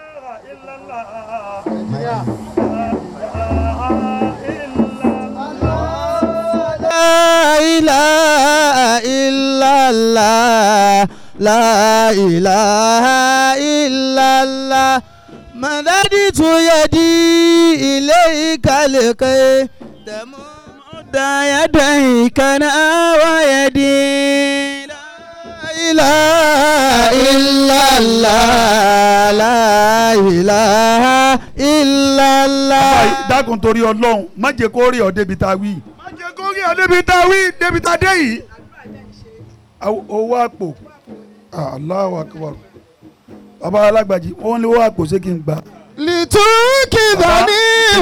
لا إله إلا الله لا إله إلا الله مددت يدي إليك لكي تمد يديك أنا ويدي لا إله إلا الله لا إله إلا الله Báyìí, dákun torí ọlọ́run má jẹ́ kó rí ọ débi tá a wí. má jẹ́ kó rí ọ débi tá a wí débi tá a dé yìí. Aw- owó àpò Allahu Akbar bàbá alágbàjì wọ́n lé owó àpò ṣé kí n gbà. لتوكدني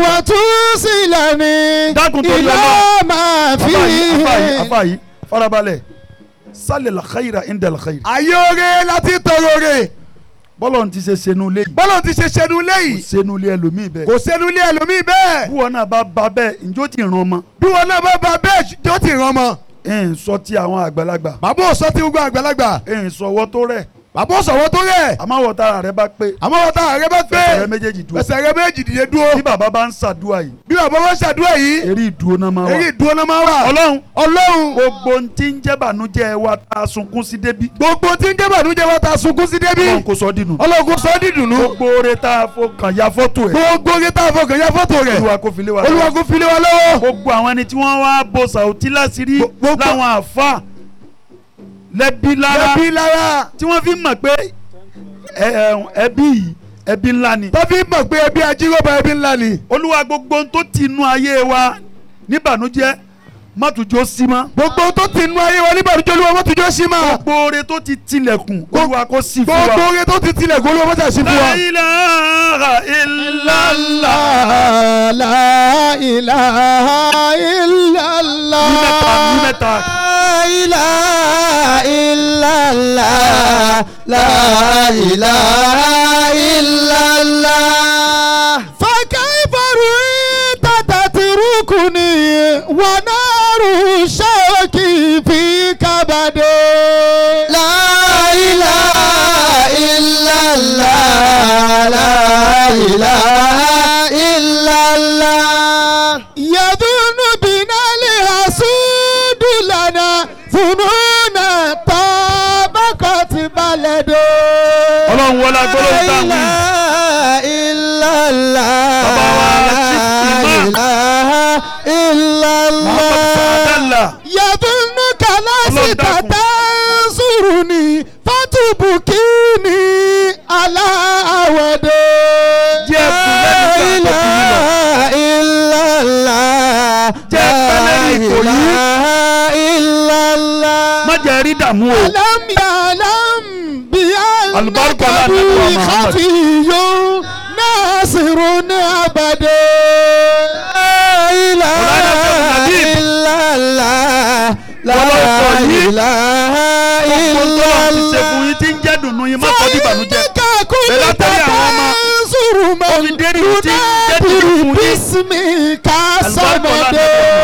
وتوصلني dákun torí إلى ọlọ́run ما afa yìí afa yìí فيه afa yìí farabalẹ̀ sálẹ̀ làkàyìrà indẹ̀ làkàyìrà. ayé oore láti tọrọ oore bọ́lọ̀ ti ṣe senu lé yìí bọ́lá ti ṣe ṣẹnu kò léyìí senu lé ẹlòmíì bẹ́ẹ̀. kò sẹ́nu ilé ẹlòmíì bẹ́ẹ̀ bí wọn náà bá ba bẹ́ẹ̀ njó ti ràn ọmọ. bí wọn náà bá ba bẹ́ẹ̀ tó ti ràn mọ́. ẹ̀ ń sọ ti àwọn àgbàlagbà bàbá ò sọ ti gbogbo àgbàlagbà ẹ̀ ń sọ ọwọ́ tó rẹ̀ bàbá ò sọ̀wọ́ tó rẹ̀ àmọ́ àwọn tára rẹ̀ bá pé àmọ́ wọn táwọn rẹ bá fẹsẹ̀ rẹ̀ pé méjèèjì dúró. ẹsẹ̀ rẹ méjì dìde dúró bí bàbá bá ń ṣàdúrà yìí bí bàbá wọn ṣàdúrà yìí eré ìdúró náà máa wà. èyí ìdúró náà máa wà ọlọ́run ọlọ́run gbogbo ohun tí ń jẹ́ bànújẹ́ wa tá a sunkún sí débi. gbogbo tí ń jẹ́bà nújẹ́ wa ta sunkún sí débi ọlọ́run kò sọ dínú. ọlọ́run kò sọ ọ́ dídùnú gbogbo oore tá a fọkàn ya fọ́tò ẹ̀. gbogbo oge tá a fọkàn ya fọ́tò rẹ̀ olúwa kò fi lé wa olúwa lọ́wọ́. kò fi lé wa lọ́wọ́ gbogbo àwọn ẹni tí wọ́n wá bo sàùtí láṣìírí Gbogbo- láwọn àfa lẹ́bí lára ẹbí lára tí wọ́n fi mọ̀ pé ẹ- ẹ- ẹbí yìí ẹbí ńlá ni. tó fi mọ̀ pé ẹbí ajíròbá ẹbí ńlá ni olúwa gbogbo ohun tó ti inú ayé wa níbànújẹ́ má tún jó sí mọ́. gbogbo tó ti nu ayé wa nígbà tó olúwa wọ́n ti jọ́ sí ma gbogbo oore tó ti tilẹ̀kùn olúwa kó sí fún gbogbo wa. oge tó ti tilẹ̀ kó olúwa wọ́n ti sí fún wa. La ilaha illallah. لا إله إلا الله Ní mẹ́ta, ní mẹ́ta. لا إله إلا الله لا إله إلا الله فكيف رؤيت تتركني ونار شوكي في كبدي لا إله إلا الله لا إله إلا الله يظن بنا الحسود لنا ظنونا طابقت بلده ọlọ́run wọlé agbọ́dọ̀ tá a wí. لا إله إلا الله Bàbá wa, لا Chief Imam. إله إلا Muhammad الله Sadala. يظنك Ọlọ́run لست dákun. تنصرني فتبكيني على عودي Jẹ́ ẹ̀kún lẹ́nu لا kan tó fi yín lọ. إله إلا الله Jẹ́ لا pẹ́lẹ́ ní Ìkòyí. إله إلا الله má jẹ́ rí dààmú o. ألم يعلم بأنك البركة على بي النبي محمد. خفي ناصر أبدا لا إله مولانا شيخ النبيل. إلا الله لا Ọlọ́run sọ yìí. إله gbogbo إلا tó ti ṣe fún الله yín tí ń jẹ́ dùnú yín má sọ di ìbànújẹ́. فإنك كنت Bẹ́ẹ̀ látàrí àwọn ọmọ. تنصر Ó fi من dérí tí ń jẹ́ dùnú ينادي fún yín. باسمك Àlùbáríkà ọlá صمد nàbẹ̀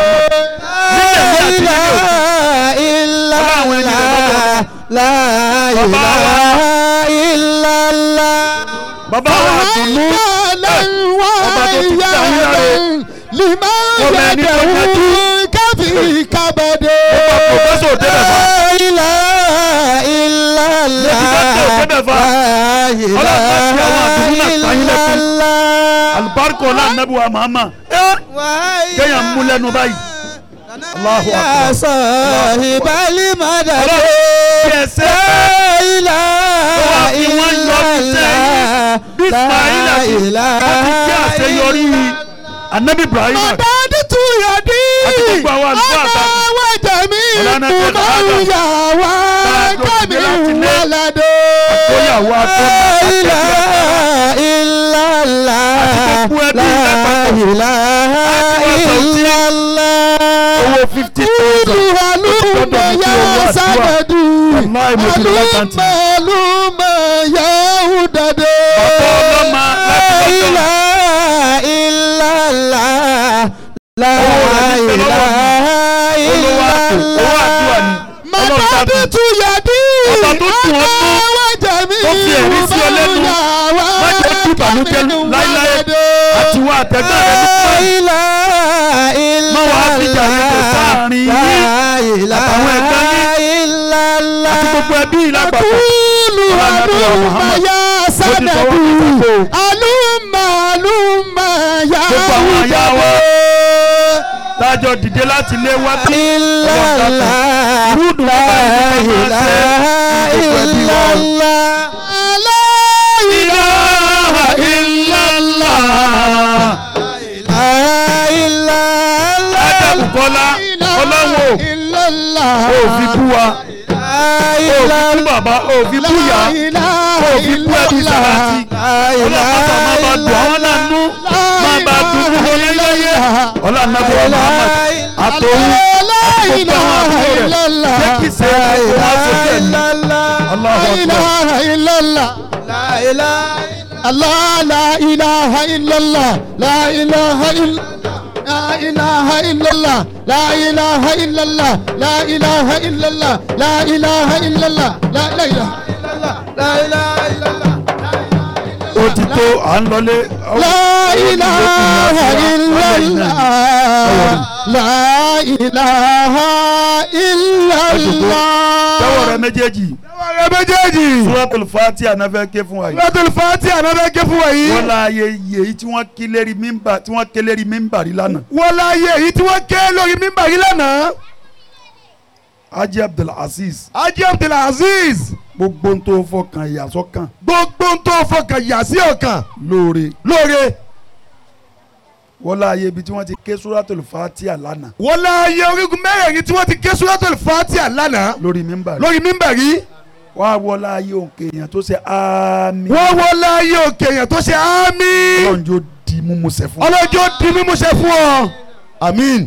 la ilaha illallah. bàbá wa dùnú ọba tó ti dá yín láre. lima Ọmọ ẹni tó yanjú. káfí kábàdé. pòfẹ́sọ̀ débẹ̀ fà. la ilaha Lẹ́tí dókítà ò débẹ̀ fà. illallah. Ọlọ́run bá fi àwọn àdùnnú náà ta yín lẹ́kún. illallah. alibarika ọlá anabi wa mahama kéèyàn mú lẹ́nu báyìí Allahu ya akbar sahibali madad. Ọlọ́run kí ẹ ṣe La wá fi wọ́n yọ ọ́ sẹ́yìn. bí ismaila ṣe ó ti kí àṣeyọrí anabi ibrahim Madadi tu yadi. Àti gbogbo àwọn àlùfáà àgbà. Ana wa jami. Ọlọ́run ẹgbẹ́ Kumaru Adam. ya wa. Táàjọ Kami ìdílé láti lé. walado. àtọ́yàwó La àtọ́nà ilaha illallah. Àti gbogbo ẹbí La lápapọ̀. ilaha Àti wọ́n sọ tí illallah. owó fifty thousand Kudu haluma ya sanadu. Wallahi mo ti lọ lákàntì. Haluma haluma ya udade. Bàbá ọlọ́mọ láti La lọ́dọ̀. ilaha illallah. La Owó rẹ̀ ní bẹ lọ́wọ́ mi. ilaha olówó àpò owó àdúrà ni ọlọ́run Madadi dábì tu yadi. Ọba tó tù ọ́ nú, Ana wa jami. tó fi ẹ̀rí sí ọ lẹ́nu. Má jẹ́ kí ìbànújẹ́ láíláí àti wá àtẹ̀gbẹ́ rẹ̀ ní pẹ́. Má wàá fìjà yín kò sáàrin yín àtàwọn ẹ̀gbọ́n yín àti gbogbo ẹbí yìí lápapọ̀. Kúlù alúmọ̀ yá sádàdù. Alúmọ̀ alúmọ̀ yá Gbogbo àwọn aya wa. wùdàdù. Tájọ dìde láti lé wá tó. Ilàlá Rúdù la bàbá yìí tó máa ilaha ṣe ní gbogbo ẹbí wa. illallah. La Ilaha illallah. ilaha illallah. Ádámù Kọ́lá ọlọ́wọ́ illallah. ò fi bú wa. Ò fi bú bàbá ò fi bú ìyá. Ò fi bú ẹbí sàràtì. Ọlọ́pàá máa bá dùn àwọn náà nú. Máa bá dùn gbogbo láyé. Ọlá nàbọ̀ Muhammad àtòun àti gbogbo àwọn àbúrò rẹ̀. Jẹ́ kí sẹ́yìn kó wá sókè ní. Allahu Akbar. Allah la ilaha illallah la ilaha illallah لا إله إلا الله لا إله إلا الله لا إله إلا الله لا إله إلا الله لا لا إله إلا الله لا إله إلا الله Ó ti tó à ń lọlé. لا إله إلا الله لا إله إلا Tẹ́wọ̀ rẹ الله méjèèjì. ọ̀rẹ́ méjèèjì. Suratul Fatiha náà fẹ́ ké fún wa yìí. lọ́tún fati ànábẹ́ ké fún wa yìí. Wọ́n láàyè yèyí tí wọ́n ké lérí mímbà tí wọ́n ké lérí mímbà rí lánàá. wọ́n láàyè èyí tí wọ́n ké lórí mímbà yìí lánàá. Haji Abdulaziz Haji Abdulaziz gbogbo ń tó fọkàn ìyàsọ́kàn gbogbo ń tó fọkàn yà sí ọkàn lóore. lóore. Wọ́n láàyè ibi tí wọ́n ti ké Suratul Fatiha lánàá wọ́n láàyè orígun mẹ́rẹ̀ẹ̀rin tí wọ́n ti ké suratul fati lánàá lórí mímbà rí. lórí mímbà yìí. Wọ́n á wọ́ láàyè òǹkè èèyàn tó ṣe ámì. wọ́n wọ́n láàyè òkè èèyàn tó ṣe àmì. Ọlọ́run jó di múmusẹ̀ fún. ọlọ́jọ́ di mímúṣẹ fún ọ. àmín.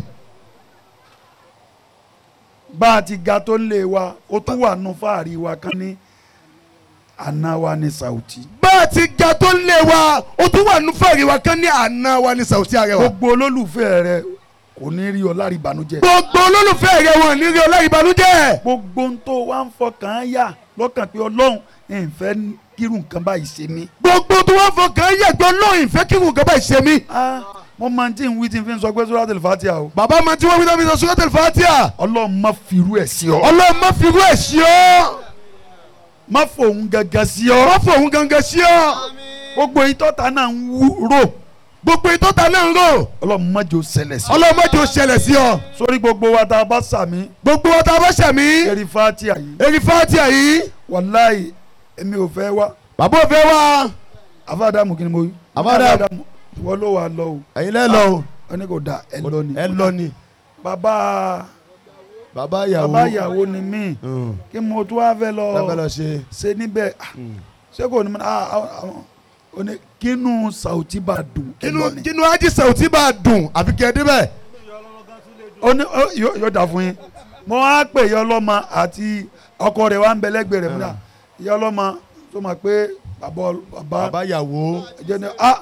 Bá a ti ga tó ń lé wa, ó tún wà nù fáàrí wa kan ní àná wa ní Sauti. bá a ti ga tó ń lé wa ó tún wà nù fẹ́ẹ̀rì wa kan ní àná wa ní Sauti Arẹwà. Gbogbo olólùfẹ́ rẹ kò ní rí ọ lárí ìbànújẹ́. gbogbo olólùfẹ́ rẹ̀ wọ̀n ní rí ọlá ìbànújẹ́. gbogbo ń tó wá ń fọkàn yà lọ́kàn pé ọlọ́run ẹ̀ ń fẹ́ kírun nǹkan báyìí ṣe mí. gbogbo tó wá fọkàn yàgbọ́ lóyìn fẹ́ kí nǹkan báyìí ṣe mí. Ah, mo máa ń tí ń wí tí n fi ń sọ pé Suratul Fatiha o. bàbá mi tí wọ́n fi dábìí sọ suratul Fatiha. ọlọ́run má firú ẹ̀ sí ọ. ọlọ́run má fi irú ẹ̀ sí ọ. má fòun gangan sí ọ. má fòun gangan sí ọ. gbogbo ìtọ́ta náà ń wú rò. gbogbo ìtọ́ta náà ń rò. ọlọ́run má jò ṣẹlẹ̀ sí ọ. ọlọ́run má jẹ́ ó ṣẹlẹ̀ sí ọ. sórí gbogbo wa tá a bá sàmí. gbogbo wọn tá a bá ṣàmì. eré Fatiha yìí. eri Fatiha yìí. wàláì èmi ò fẹ́ wá. bàbá ò fẹ́ wá. àfàdàmù kí ni mo wí. Àfáàdàmù. ìwọ ló wà lọ o. ẹ̀yin lẹ́ lọ o. ẹni kò da ẹ lọ ni. ẹ lọ ni. bàbá bàbá ìyàwó. bàbá ìyàwó ni mí. Mm. kí mo tún wá fẹ́ lọ. lábẹ́ lọ ṣe. ṣe níbẹ̀ ah, ṣé kò ní mọ ah, ah, ah, ó ní kínú Sauti bá dùn ẹ inú lọ ni. inú Haji Sauti bá dùn àfi kẹ́ ẹ débẹ̀. ó ní ó, yóò yóò dà fún yín mo wá pè yọ ọlọ́mọ àti ọkọ rẹ̀ wá ń bẹ lẹ́gbẹ̀ẹ́ rẹ̀ múdà yọ ọlọ́mọ tó máa pé bàbá bàbá bàbá ìyàwó. ẹjẹ ni ah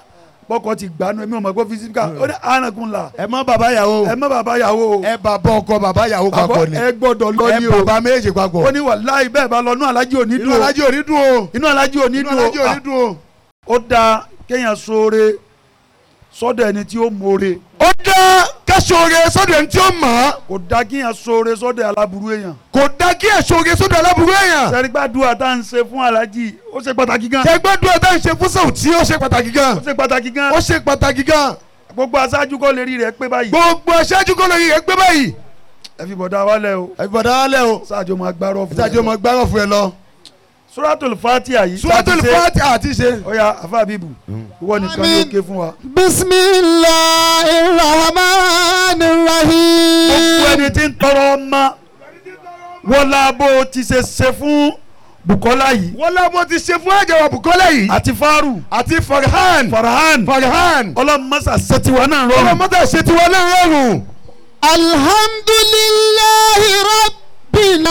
bọ́kọ ti gbanú ẹ̀mí ọmọ gbọ́ fisika ó ní anakun la ẹ má bàbá yàwó ẹ má bàbá yàwó o ẹ bàbá ọkọ bàbá yàwó papọ̀ ni ẹ gbọ́dọ̀ lọ ẹ ní o bàbá méjèèjì papọ̀ ó ní wàláhì bẹ́ẹ̀ bá lọ inú alájí ò ní inú dùn o alájí ò ní dùn o inú alájí ò ní inú dùn alájí ò o ní dùn o. ó dáa kéèyàn ṣoore sọ́dọ̀ ẹni tí ó mọ̀ọ́re ó dá kẹ́sọ̀ọ́rẹ́ sọ́dọ̀ ẹni tí ó mọ̀ ọ́ kò dáa kéèyàn ṣoore sọ́dọ̀ aláburú èèyàn kò dá kí ẹ̀sọ̀ọ́rẹ́ sọ́dọ̀ aláburú èèyàn. sẹ́rígbàdúrà tá à ń ṣe fún alájí ó ṣe pàtàkì gan ṣẹgbẹ́dúrà tá à ń ṣe fún Saoty ó ṣe pàtàkì gan ó ṣe pàtàkì gan ó ṣe pàtàkì gan gbogbo aṣáájú kọ́ lè rí rẹ̀ pé báyìí gbogbo aṣáájú kọ́ lórí rẹ̀ gbé báyìí. ẹ fi bọ̀dá wálẹ̀ o àbíbọ̀dá wálẹ̀ o sáàjọ máa gbárọ̀ fún ìtajọ́ ọmọ gbárọ̀ fún ẹ lọ. suratul fatiha yìí Suratul tá a ti ṣe- Fatiha àti ṣe. ọ̀ya afa bíbù ìwọ nìkan ló ké fún wa. bisimilahi rahman rahim. gbogbo ẹni tí ń tọrọ ọmọ wọlá bó o ti ṣe ṣe fún Bukola yìí wọ́n lábọ́ ti ṣe fún àjẹwà Bukola yìí àti Faru àti Farhan Farhan Farhan ọlọ́mọṣà ṣètìwá náà rọrùn ọlọ́mọdé ṣe tiwọn náà rọrùn. alhamdulilayi rabbil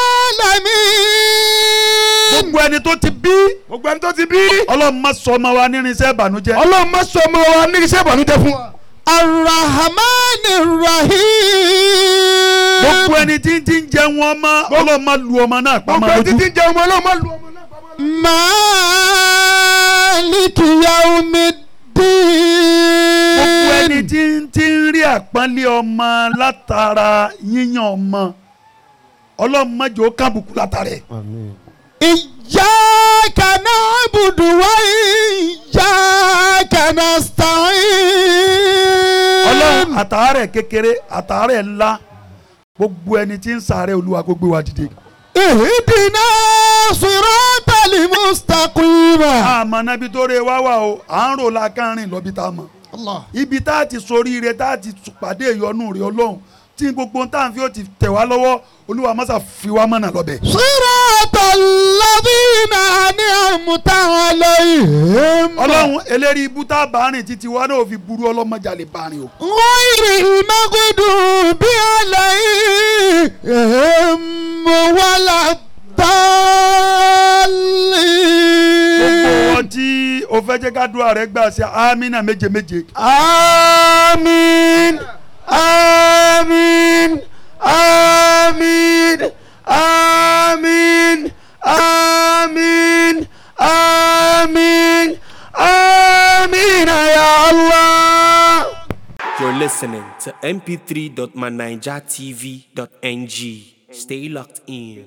alamin. gbogbo ẹni tó ti bí gbogbo ẹni tó ti bí. ọlọ́mọ sọmọ wa nírinṣẹ́ ìbànújẹ́ ọlọ́run má sọ ọmọ wa ní iṣẹ́ ìbànújẹ́ fún wa. arahman rahim. gbogbo ẹni tí ń ti ń jẹ wọn mọ ọlọ́mọ lu ọmọ náà gbogbo pamọ́ ẹni tí lójú ti ń jẹ ọmọ ọlọ́run má lu ọmọ náà pamọ́. maliki yawmiddin. gbogbo ẹni tí ń ti ń rí àpọ́nlé ọmọ látara yíyan ọmọ ọlọ́mọ jò kábùkù látara ẹ̀. Iyyaka na'budu wa iyyaka nasta'in. ọlọ́run àtàárẹ̀ kékeré àtàárẹ̀ ńlá gbogbo ẹni tí ń sàárẹ̀ olúwa kó gbé wa dìde. Ihdina siratal mustaqima. àmọ́ nábi tó rẹ wá wà o à ń rò lákàrin lọ́bi tá a mọ̀. ibi tá a ti soríire tá a ti pàdé ìyọnu rẹ ọlọ́run tí gbogbo tá à ń fi ó ti tẹ̀ wá lọ́wọ́ olúwa mọ́sà fi wá mọ̀nà lọ́bẹ̀. Siratal ladhina an'amta alayhim. ọlọ́run eléri ibú tá a bá rìn títí wa náà ò fi burú ọlọ́mọjà lè bá rìn o. Ghayril maghdubi alayhim gbogbo waladdallin. wọn tí o fẹ́ jẹ́ ká dúrà rẹ gbà sí amínà méje méje. àmín àmín àmín àmín àmín àmín àmín ya Allah. You're listening to mp3.manijatv.ng. Stay locked in.